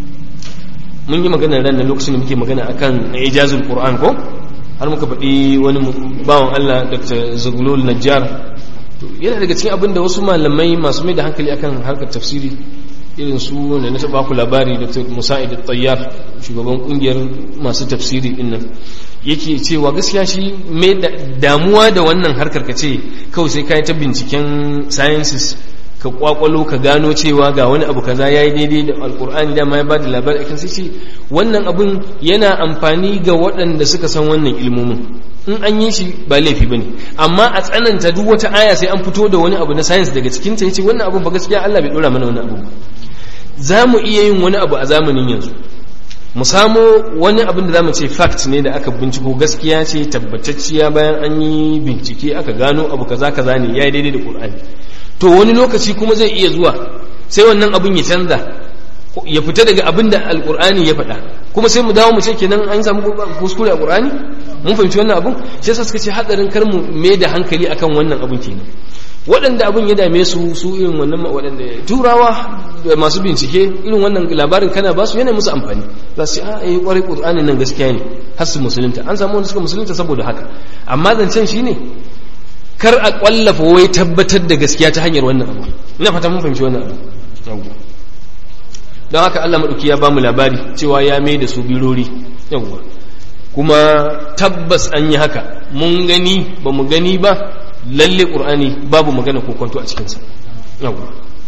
mun yi magana ran nan lokacin da muke magana akan ijazul qur'an ko har muka faɗi wani bawan Allah Dr. Zuglul Najjar yana daga cikin abin da wasu malamai masu mai da hankali akan harkar tafsiri irin su da na taɓa ku labari dr musa'id tayyar shugaban ƙungiyar masu tafsiri din nan yake cewa gaskiya shi mai damuwa da wannan harkar ka ce kawai sai ka yi ta binciken sciences ka kwakwalo ka gano cewa ga wani abu kaza yayi daidai da alkur'ani da ma ya bada labari akan sai ce wannan abun yana amfani ga waɗanda suka san wannan ilmomin in an yi shi ba laifi bane amma a tsananta duk wata aya sai an fito da wani abu na science daga cikin ta yace wannan abun ba gaskiya Allah bai dora mana wani abu za mu iya yin wani abu a zamanin yanzu mu samo wani abin da za mu ce fact ne da aka binciko gaskiya ce tabbatacciya bayan an yi bincike aka gano abu kaza kaza ne ya yi daidai da Qur'ani to wani lokaci kuma zai iya zuwa sai wannan abin ya canza ya fita daga abin da alkur'ani ya faɗa kuma sai mu dawo mu ce kenan an samu kuskure a qur'ani mun fahimci wannan abin shi yasa suka ce hadarin kar mu mai da hankali akan wannan abin kenan waɗanda abin ya dame su su irin wannan waɗanda turawa da masu bincike irin wannan labarin kana ba su yana musu amfani za su a yi kwarai qur'ani nan gaskiya ne har su musulunta an samu wanda suka musulunta saboda haka amma zancen shine kar a kwallafa wai tabbatar da gaskiya ta hanyar wannan abu ina fata mun fahimci wannan abu don haka Allah maɗauki ya bamu labari cewa ya mai da su birori yawwa kuma tabbas an yi haka mun gani ba mu gani ba lalle ƙur'ani babu magana ko kwanto a cikinsa yawwa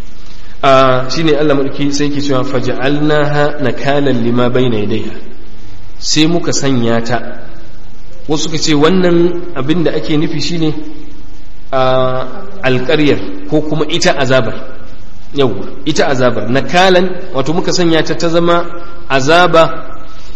a shine Allah maɗauki sai ke cewa faja'alnaha nakalan lima bayna yadayha sai muka sanya ta wasu ka ce wannan abin da ake nufi shine a alƙaryar ko kuma ita azabar yau ita azabar nakalan wato muka sanya ta ta zama azaba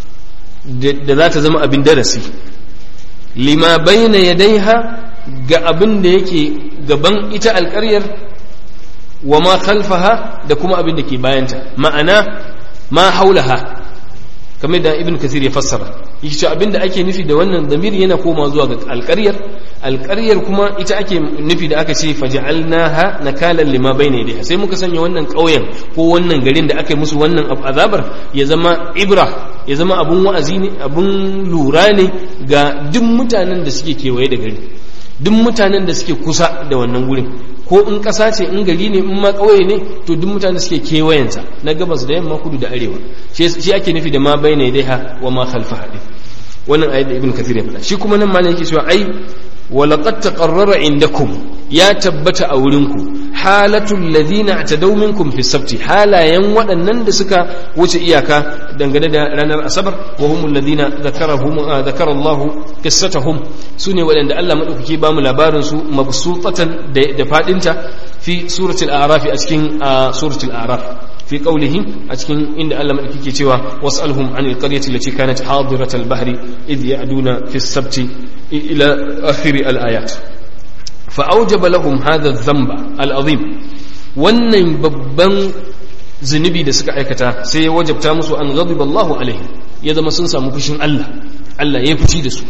da za ta zama abin darasi lima bayna yadaiha ga abin da yake gaban ita alƙaryar wa ma khalfaha da kuma abin da ke bayanta ma'ana ma haulaha kamar da ibn kasir ya fassara yake cewa abinda ake nufi da wannan zamiri yana koma zuwa ga alƙaryar alƙaryar kuma ita ake nufi da aka ce faj'alnaha nakalan lima bayna yadayha sai muka sanya wannan ƙauyen ko wannan garin da aka yi musu wannan azabar ya zama ibra ya zama abun wa'azi ne abun lura ne ga duk mutanen da suke kewaye da gari duk mutanen da suke kusa da wannan gurin ko in ƙasa ce in gari ne in ma ƙauye ne to duk mutanen da suke kewayensa na gabas da yamma kudu da arewa shi ake nufi da ma bayna yadaiha wa ma khalfaha din wannan ayat da ibn kathir ya faɗa shi kuma nan malam yake cewa ai ولقد تقرر عندكم يا تبت أولنكم حالة الذين اعتدوا منكم في السبت حالا ينوى أنن دسك وجه إياكا دنگنا دا رانا الأسبر وهم الذين ذكرهم آه ذكر الله قصتهم سنة ولن دا الله مدوكي بام لبارنسو مبسوطة دفاتنت في سورة الأعراف أسكين آه سورة الأعراف في قوله أتكين إن ألم أكيكي توا واسألهم عن القرية التي كانت حاضرة البحر إذ يعدون في السبت إلى آخر الآيات فأوجب لهم هذا الذنب العظيم wannan babban zunubi da suka aikata sai ya wajabta musu an ghadiba Allahu alaihim ya zama sun samu fushin Allah Allah ya fushi da su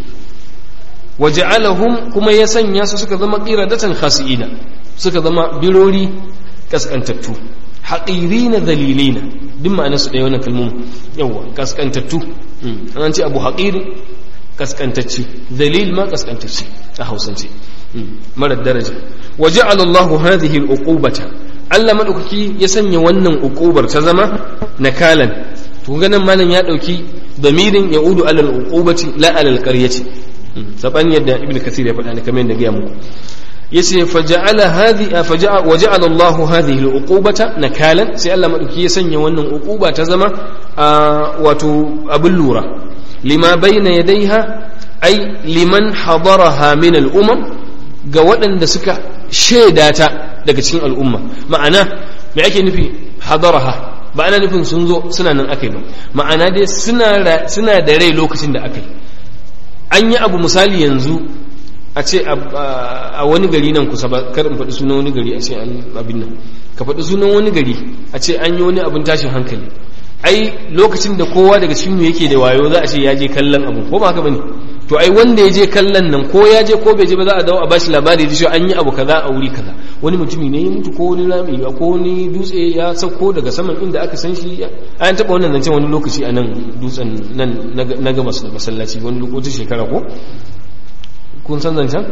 waja'alahum kuma ya sanya su suka zama qiradatan khasiina suka zama birori kaskantattu haƙirina dalilina duk ma'anarsu ɗaya wannan kalmomin yawa kaskantattu an ce abu haƙiri kaskantacce dalil ma kaskantacce a hausance marar daraja waje alallahu hadhihi al-uqubata Allah madaukaki ya sanya wannan uqubar ta zama nakalan to ganin malam ya dauki damirin yaudu alal uqubati la alal qaryati saban yadda ibnu kasir ya faɗa ne kamar yadda ga muku yace faja'ala hadhi faja'a waja'ala Allah hadhihi al-uqubata nakalan sai Allah madauki ya sanya wannan uquba ta zama wato abin lura lima bayna yadayha ai liman hadaraha min al-umam ga waɗanda suka shaida ta daga cikin al'umma ma'ana me ake nufi hadaraha ba ana nufin sun zo suna nan akai ba ma'ana dai suna suna da rai lokacin da akai an yi abu misali yanzu a ce a wani gari nan kusa ba kar in faɗi sunan wani gari a ce an abin nan ka faɗi sunan wani gari a ce an yi wani abin tashin hankali ai lokacin da kowa daga cikin mu yake da wayo za a ce ya je kallon abu ko ba haka bane to ai wanda ya je kallon nan ko ya je ko bai je ba za a dawo a bashi labari da cewa an yi abu kaza a wuri kaza wani mutumi ne ya mutu ko wani rami ko wani dutse ya sauko daga saman inda aka san shi an taɓa wannan zancen wani lokaci a nan dutsen nan na gabas da masallaci wani lokacin shekara ko kun san zancen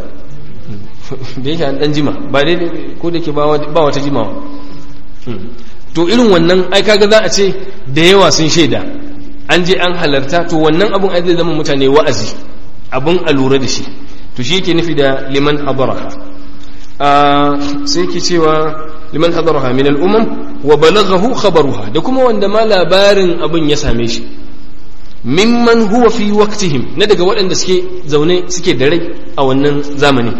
da yake an dan jima ba dai ko da ke ba wata jimawa to irin wannan ai kaga za a ce da yawa sun shaida an je an halarta to wannan abun ai zai zama mutane wa'azi abun a lura da shi to shi yake nufi da liman hadaraha sai ke cewa liman hadaraha min al'umam wa balaghahu khabaruha da kuma wanda ma labarin abun ya same shi mimman huwa fi waqtihim na daga waɗanda suke zaune suke da rai a wannan zamani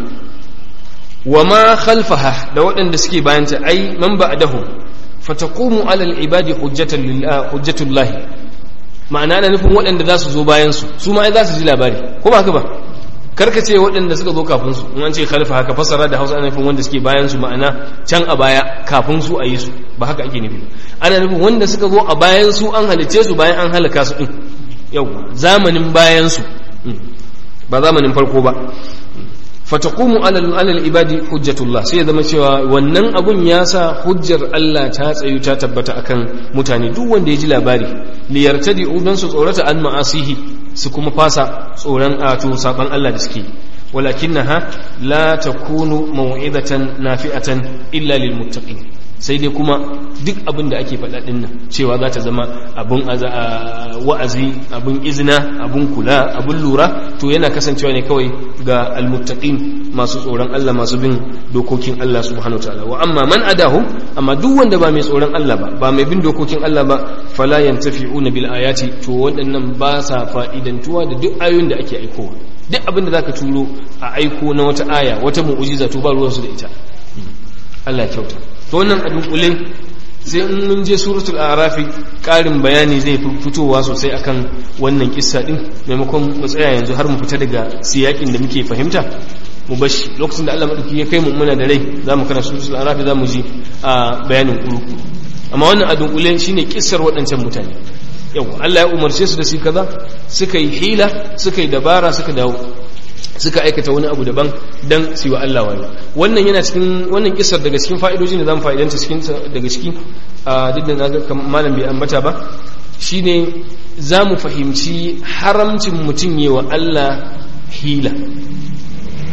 wa ma khalfaha da waɗanda suke bayanta ai man ba'dahu fataqumu ala al-ibadi hujjatan lillah hujjatullah ma'ana ana nufin waɗanda za su zo bayan su su ma ai za su ji labari ko ba haka ba karka ce waɗanda suka zo kafin su in an ce khalfa haka fasara da Hausa ana nufin wanda suke bayan su ma'ana can a baya kafin su a yi su ba haka ake nufi ana nufin wanda suka zo a bayan su an halice su bayan an halaka su din yau zamanin bayansu ba zamanin farko ba fataqumu alal alal ibadi hujjatullah sai ya zama cewa wannan abun ya sa hujjar Allah ta tsayu ta tabbata akan mutane duk wanda ya ji labari li yartadi udan su tsorata an ma'asihi su kuma fasa tsoron ato saban Allah da suke walakinaha la takunu mau'izatan nafi'atan illa lil muttaqin sai dai kuma duk abin da ake faɗa ɗin nan cewa za ta zama abin wa'azi abin izina abin kula abin lura to yana kasancewa ne kawai ga almuttaqin masu tsoron Allah masu bin dokokin Allah subhanahu ta'ala wa amma man adahu amma duk wanda ba mai tsoron Allah ba ba mai bin dokokin Allah ba fala yantafi'una bil ayati to waɗannan ba sa fa'idantuwa da duk ayoyin da ake aikowa duk abin da zaka turo a aiko na wata aya wata mu'ujiza to ba ruwansu da ita Allah ya kyauta to wannan a dunkule sai in mun je suratul arafi karin bayani zai fi fitowa sosai akan wannan kissa din maimakon mu tsaya yanzu har mu fita daga siyakin da muke fahimta mu bashi lokacin da Allah madauki ya kai mu muna da rai zamu kana suratul arafi zamu ji a bayanin kuruku amma wannan a dunkule shine kissar waɗancan mutane yau Allah ya umarce su da su kaza suka yi hila suka yi dabara suka dawo suka aikata wani abu daban dan su wa Allah wayo wannan yana cikin wannan kisar daga cikin fa'idoji da zamu fa'idanta cikin daga ciki a duk da naga malam bai ambata ba shine zamu fahimci haramcin mutum yi wa Allah hila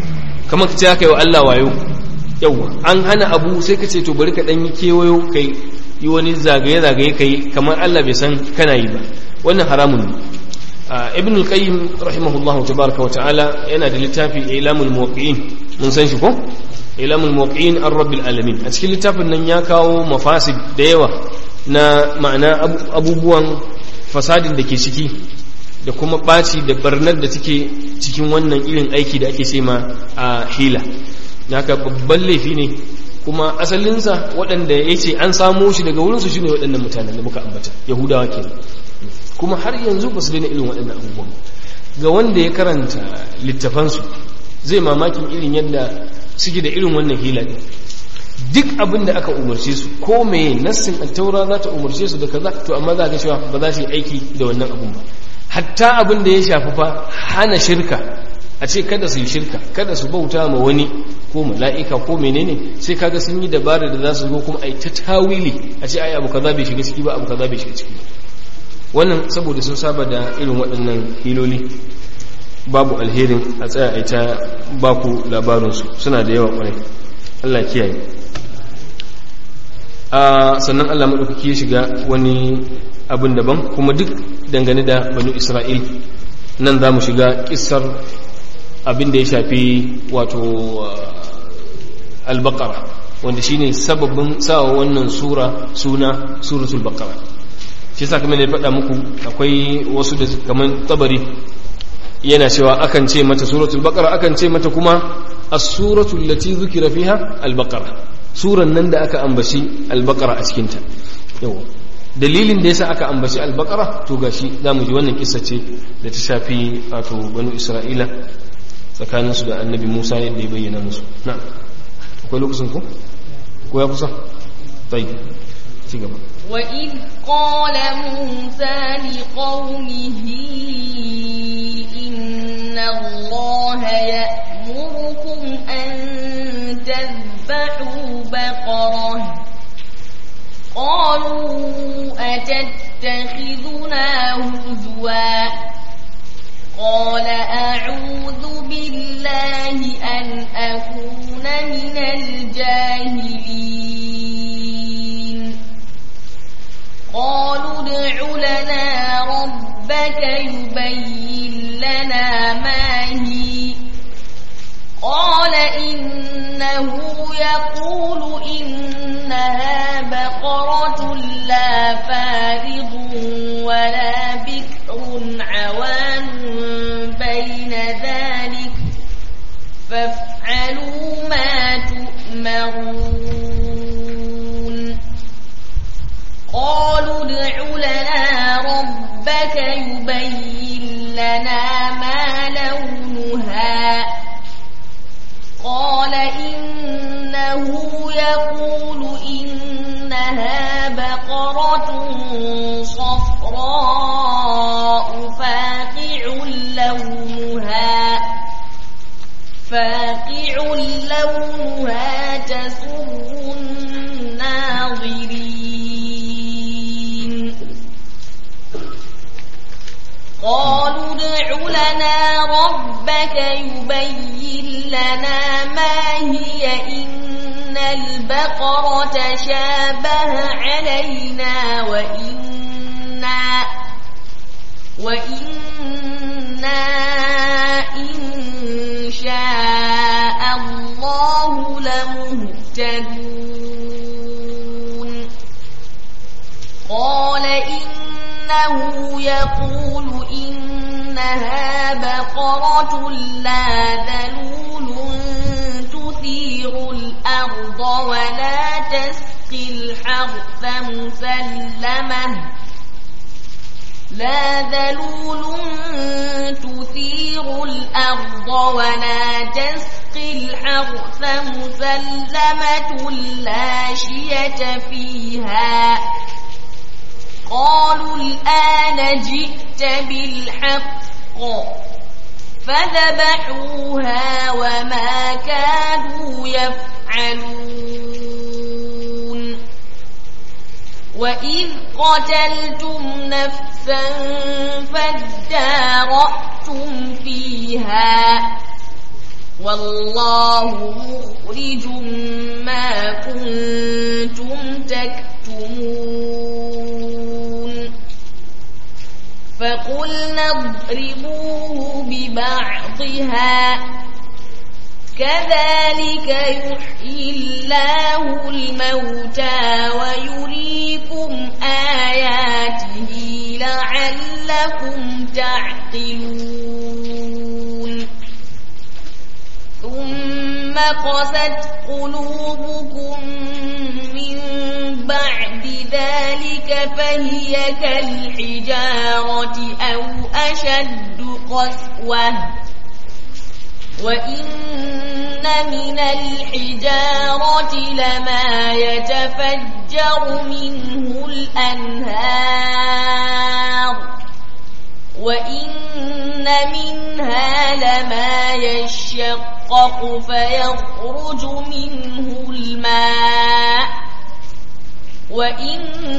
kamar ka ce aka yi wa Allah wayo yawa an hana abu sai ka ce to bari ka dan yi kewayo kai yi wani zagaye zagaye kai kamar Allah bai san kana yi ba wannan haramun ne ibn al-qayyim rahimahullahu tabaraka wa ta'ala yana da littafi ilamul muwaqqi'in mun san shi ko ilamul muwaqqi'in ar-rabbil alamin a cikin littafin nan ya kawo mafasid da yawa na ma'ana abubuwan fasadin da ke ciki da kuma ɓaci da barnar da take cikin wannan irin aiki da ake ce ma a hila haka babban laifi ne kuma asalinsa waɗanda ya ce an samo shi daga wurinsu shi ne waɗannan mutanen da muka ambata yahudawa ke kuma har yanzu ba su daina irin waɗannan abubuwan ga wanda ya karanta littafansu zai mamakin irin yadda suke da irin wannan hila ɗin duk abin da aka umarce su ko mai nassin attaura za ta umarce su da kaza to amma za ka cewa ba za su yi aiki da wannan abun ba hatta abin da ya shafi fa hana shirka a ce kada su yi shirka kada su bauta ma wani ko mala'ika ko menene sai kaga sun yi dabara da za su zo kuma a yi ta tawili a ce ai abu kaza bai shiga ciki ba abu kaza bai shiga ciki wannan saboda sun saba da irin waɗannan hiloli babu alherin a tsaya a ta baku labarinsu suna da yawa ƙwarai Allah kiyaye a sannan Allah maɗaukaki ya shiga wani abin daban kuma duk dangane da banu isra'il nan za mu shiga ƙisar abin da ya shafi wato albakara wanda shine sababin sawa wannan sura suna suratul bakara shi sa kamar da faɗa muku akwai wasu da kamar tabari yana cewa akan ce mata suratul bakara akan ce mata kuma as-suratul lati zukira fiha al-baqara suran nan da aka ambaci al-baqara a cikin ta yawa dalilin da yasa aka ambaci al-baqara to gashi zamu ji wannan kissa ce da ta shafi wato banu isra'ila tsakanin su da annabi Musa yadda ya bayyana musu na'am akwai lokacin ko ko ya kusa tayi ci gaba وإذ قال موسى لقومه إن الله يأمركم أن تذبحوا بقرة قالوا أتتخذنا هزوا قال أعوذ بالله أن أكون من الجاهلين قالوا ادع لنا ربك يبين لنا ما هي قال إنه يقول إنها بقرة لا فارض ولا بكر عوان بين ذلك فافعلوا ما تؤمرون قالوا ادع لنا ربك يبين لنا ما لونها قال إنه يقول إنها بقرة صفراء فاقع لونها فاقع لونها تسر الناظرين قالوا ادع لنا ربك يبين لنا ما هي إن البقرة شابه علينا وإنا وإنا إن شاء الله لمهتدون قال إنه يقول إنها بقرة لا ذلول تثير الأرض ولا تسقي الحرث مسلمة لا ذلول تثير الأرض ولا تسقي الحرث مسلمة لا شية فيها قالوا الآن جئت بالحق فذبحوها وما كانوا يفعلون وإذ قتلتم نفسا فادارأتم فيها والله مخرج ما كنتم تكتمون فقلنا اضربوه ببعضها كذلك يحيي الله الموتى ويريكم آياته لعلكم تعقلون ثم قست قلوبكم من بعد ذلك فهي كالحجارة أو أشد قسوة وإن من الحجارة لما يتفجر منه الأنهار وإن منها لما يشقق فيخرج منه الماء وإن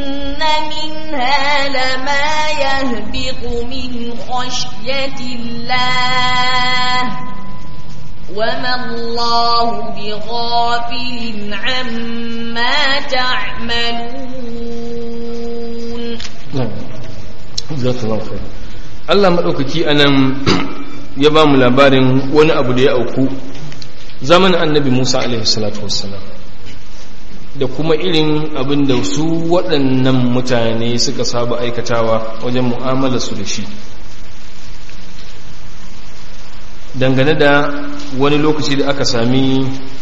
منها لما يهبط من خشية الله وما الله بغافل عما تعملون jazakallahu khair Allah madaukaki anan ya ba mu labarin wani abu da ya auku zamanin annabi Musa alaihi salatu wassalam da kuma irin abin da su waɗannan mutane suka saba aikatawa wajen mu'amala su da shi dangane da wani lokaci da aka sami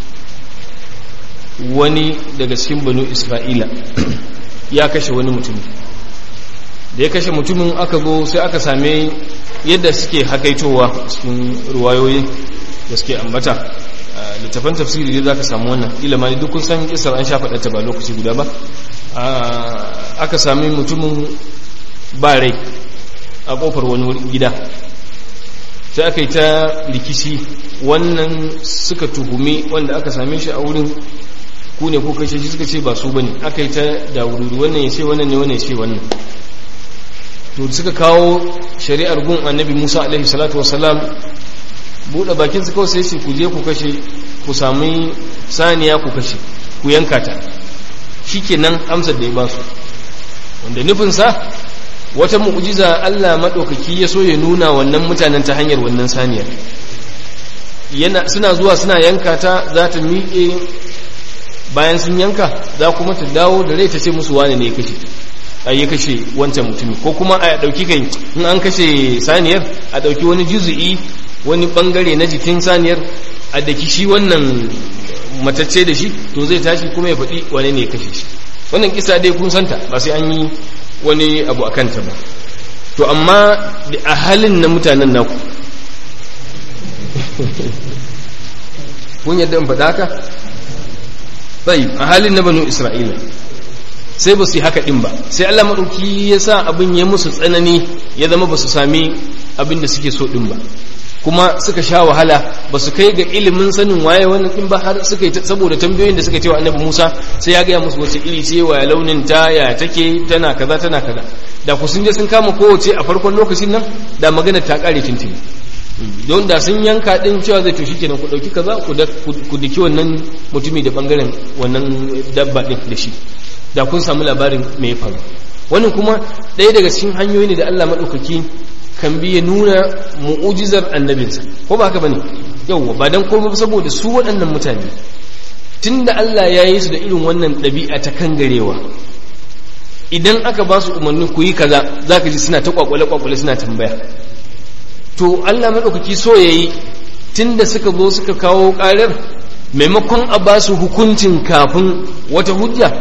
wani daga cikin banu isra'ila ya kashe wani mutum da ya kashe mutumin aka zo sai aka same yadda suke hakaitowa cikin ruwayoyi da suke ambata littafan tafsiri dai za ka samu wannan ilima ne duk san kisar an sha faɗata ba lokaci guda ba aka sami mutumin ba rai a ƙofar wani gida sai aka yi ta rikici wannan suka tuhumi wanda aka same shi a wurin ku ne ko kashe shi suka ce ba su bane aka yi ta dawururu wannan ya ce wannan ne wannan ya ce wannan to suka kawo shari'ar gun annabi musa alaihi salatu wasalam buɗe bakin su kawai sai su ku je ku kashe ku sami saniya ku kashe ku yanka ta shikenan amsar da ya ba su wanda nufinsa wata mu'jiza Allah maɗaukaki ya so ya nuna wannan mutanen ta hanyar wannan saniyar yana suna zuwa suna yanka ta za ta miƙe bayan sun yanka za kuma ta dawo da rai ta ce musu wane ne ya kashe a ya kashe wancan mutumi ko kuma a ɗauki kai in an kashe saniyar a ɗauki wani juzu'i wani ɓangare na jikin saniyar a daki shi wannan matacce da shi to zai tashi kuma ya faɗi wane ne ya kashe shi wannan kisa dai kun santa ba sai an yi wani abu a kanta ba to amma a halin na mutanen naku kun yadda in faɗa ka? tsayi a halin na banu isra'ila sai ba su yi haka ɗin ba sai allah maɗauki ya sa abin ya musu tsanani ya zama ba su sami abin da suke so ɗin ba kuma suka sha wahala ba su kai ga ilimin sanin waye wannan ɗin ba har suka yi saboda tambayoyin da suka ce wa annabi musa sai ya gaya musu wace iri ce wa launin ta ya take tana kaza tana kaza da ku sun je sun kama kowace a farkon lokacin nan da magana ta ƙare tuntuni don da sun yanka din cewa zai to shikenan ku dauki kaza ku diki wannan mutumi da bangaren wannan dabba din da shi da kun samu labarin me ya faru wannan kuma ɗaya daga cikin hanyoyi ne da Allah madaukaki kan biya nuna mu'ujizar annabinsa ko ba haka bane yawwa ba dan komai saboda su waɗannan mutane tunda Allah ya yi su da irin wannan ɗabi'a ta kangarewa idan aka ba su umarni ku yi kaza zaka ji suna ta kwakwale kwakwale suna tambaya to Allah maɗaukaki so ya yi tun da suka zo suka kawo ƙarar maimakon a ba su hukuncin kafin wata hujja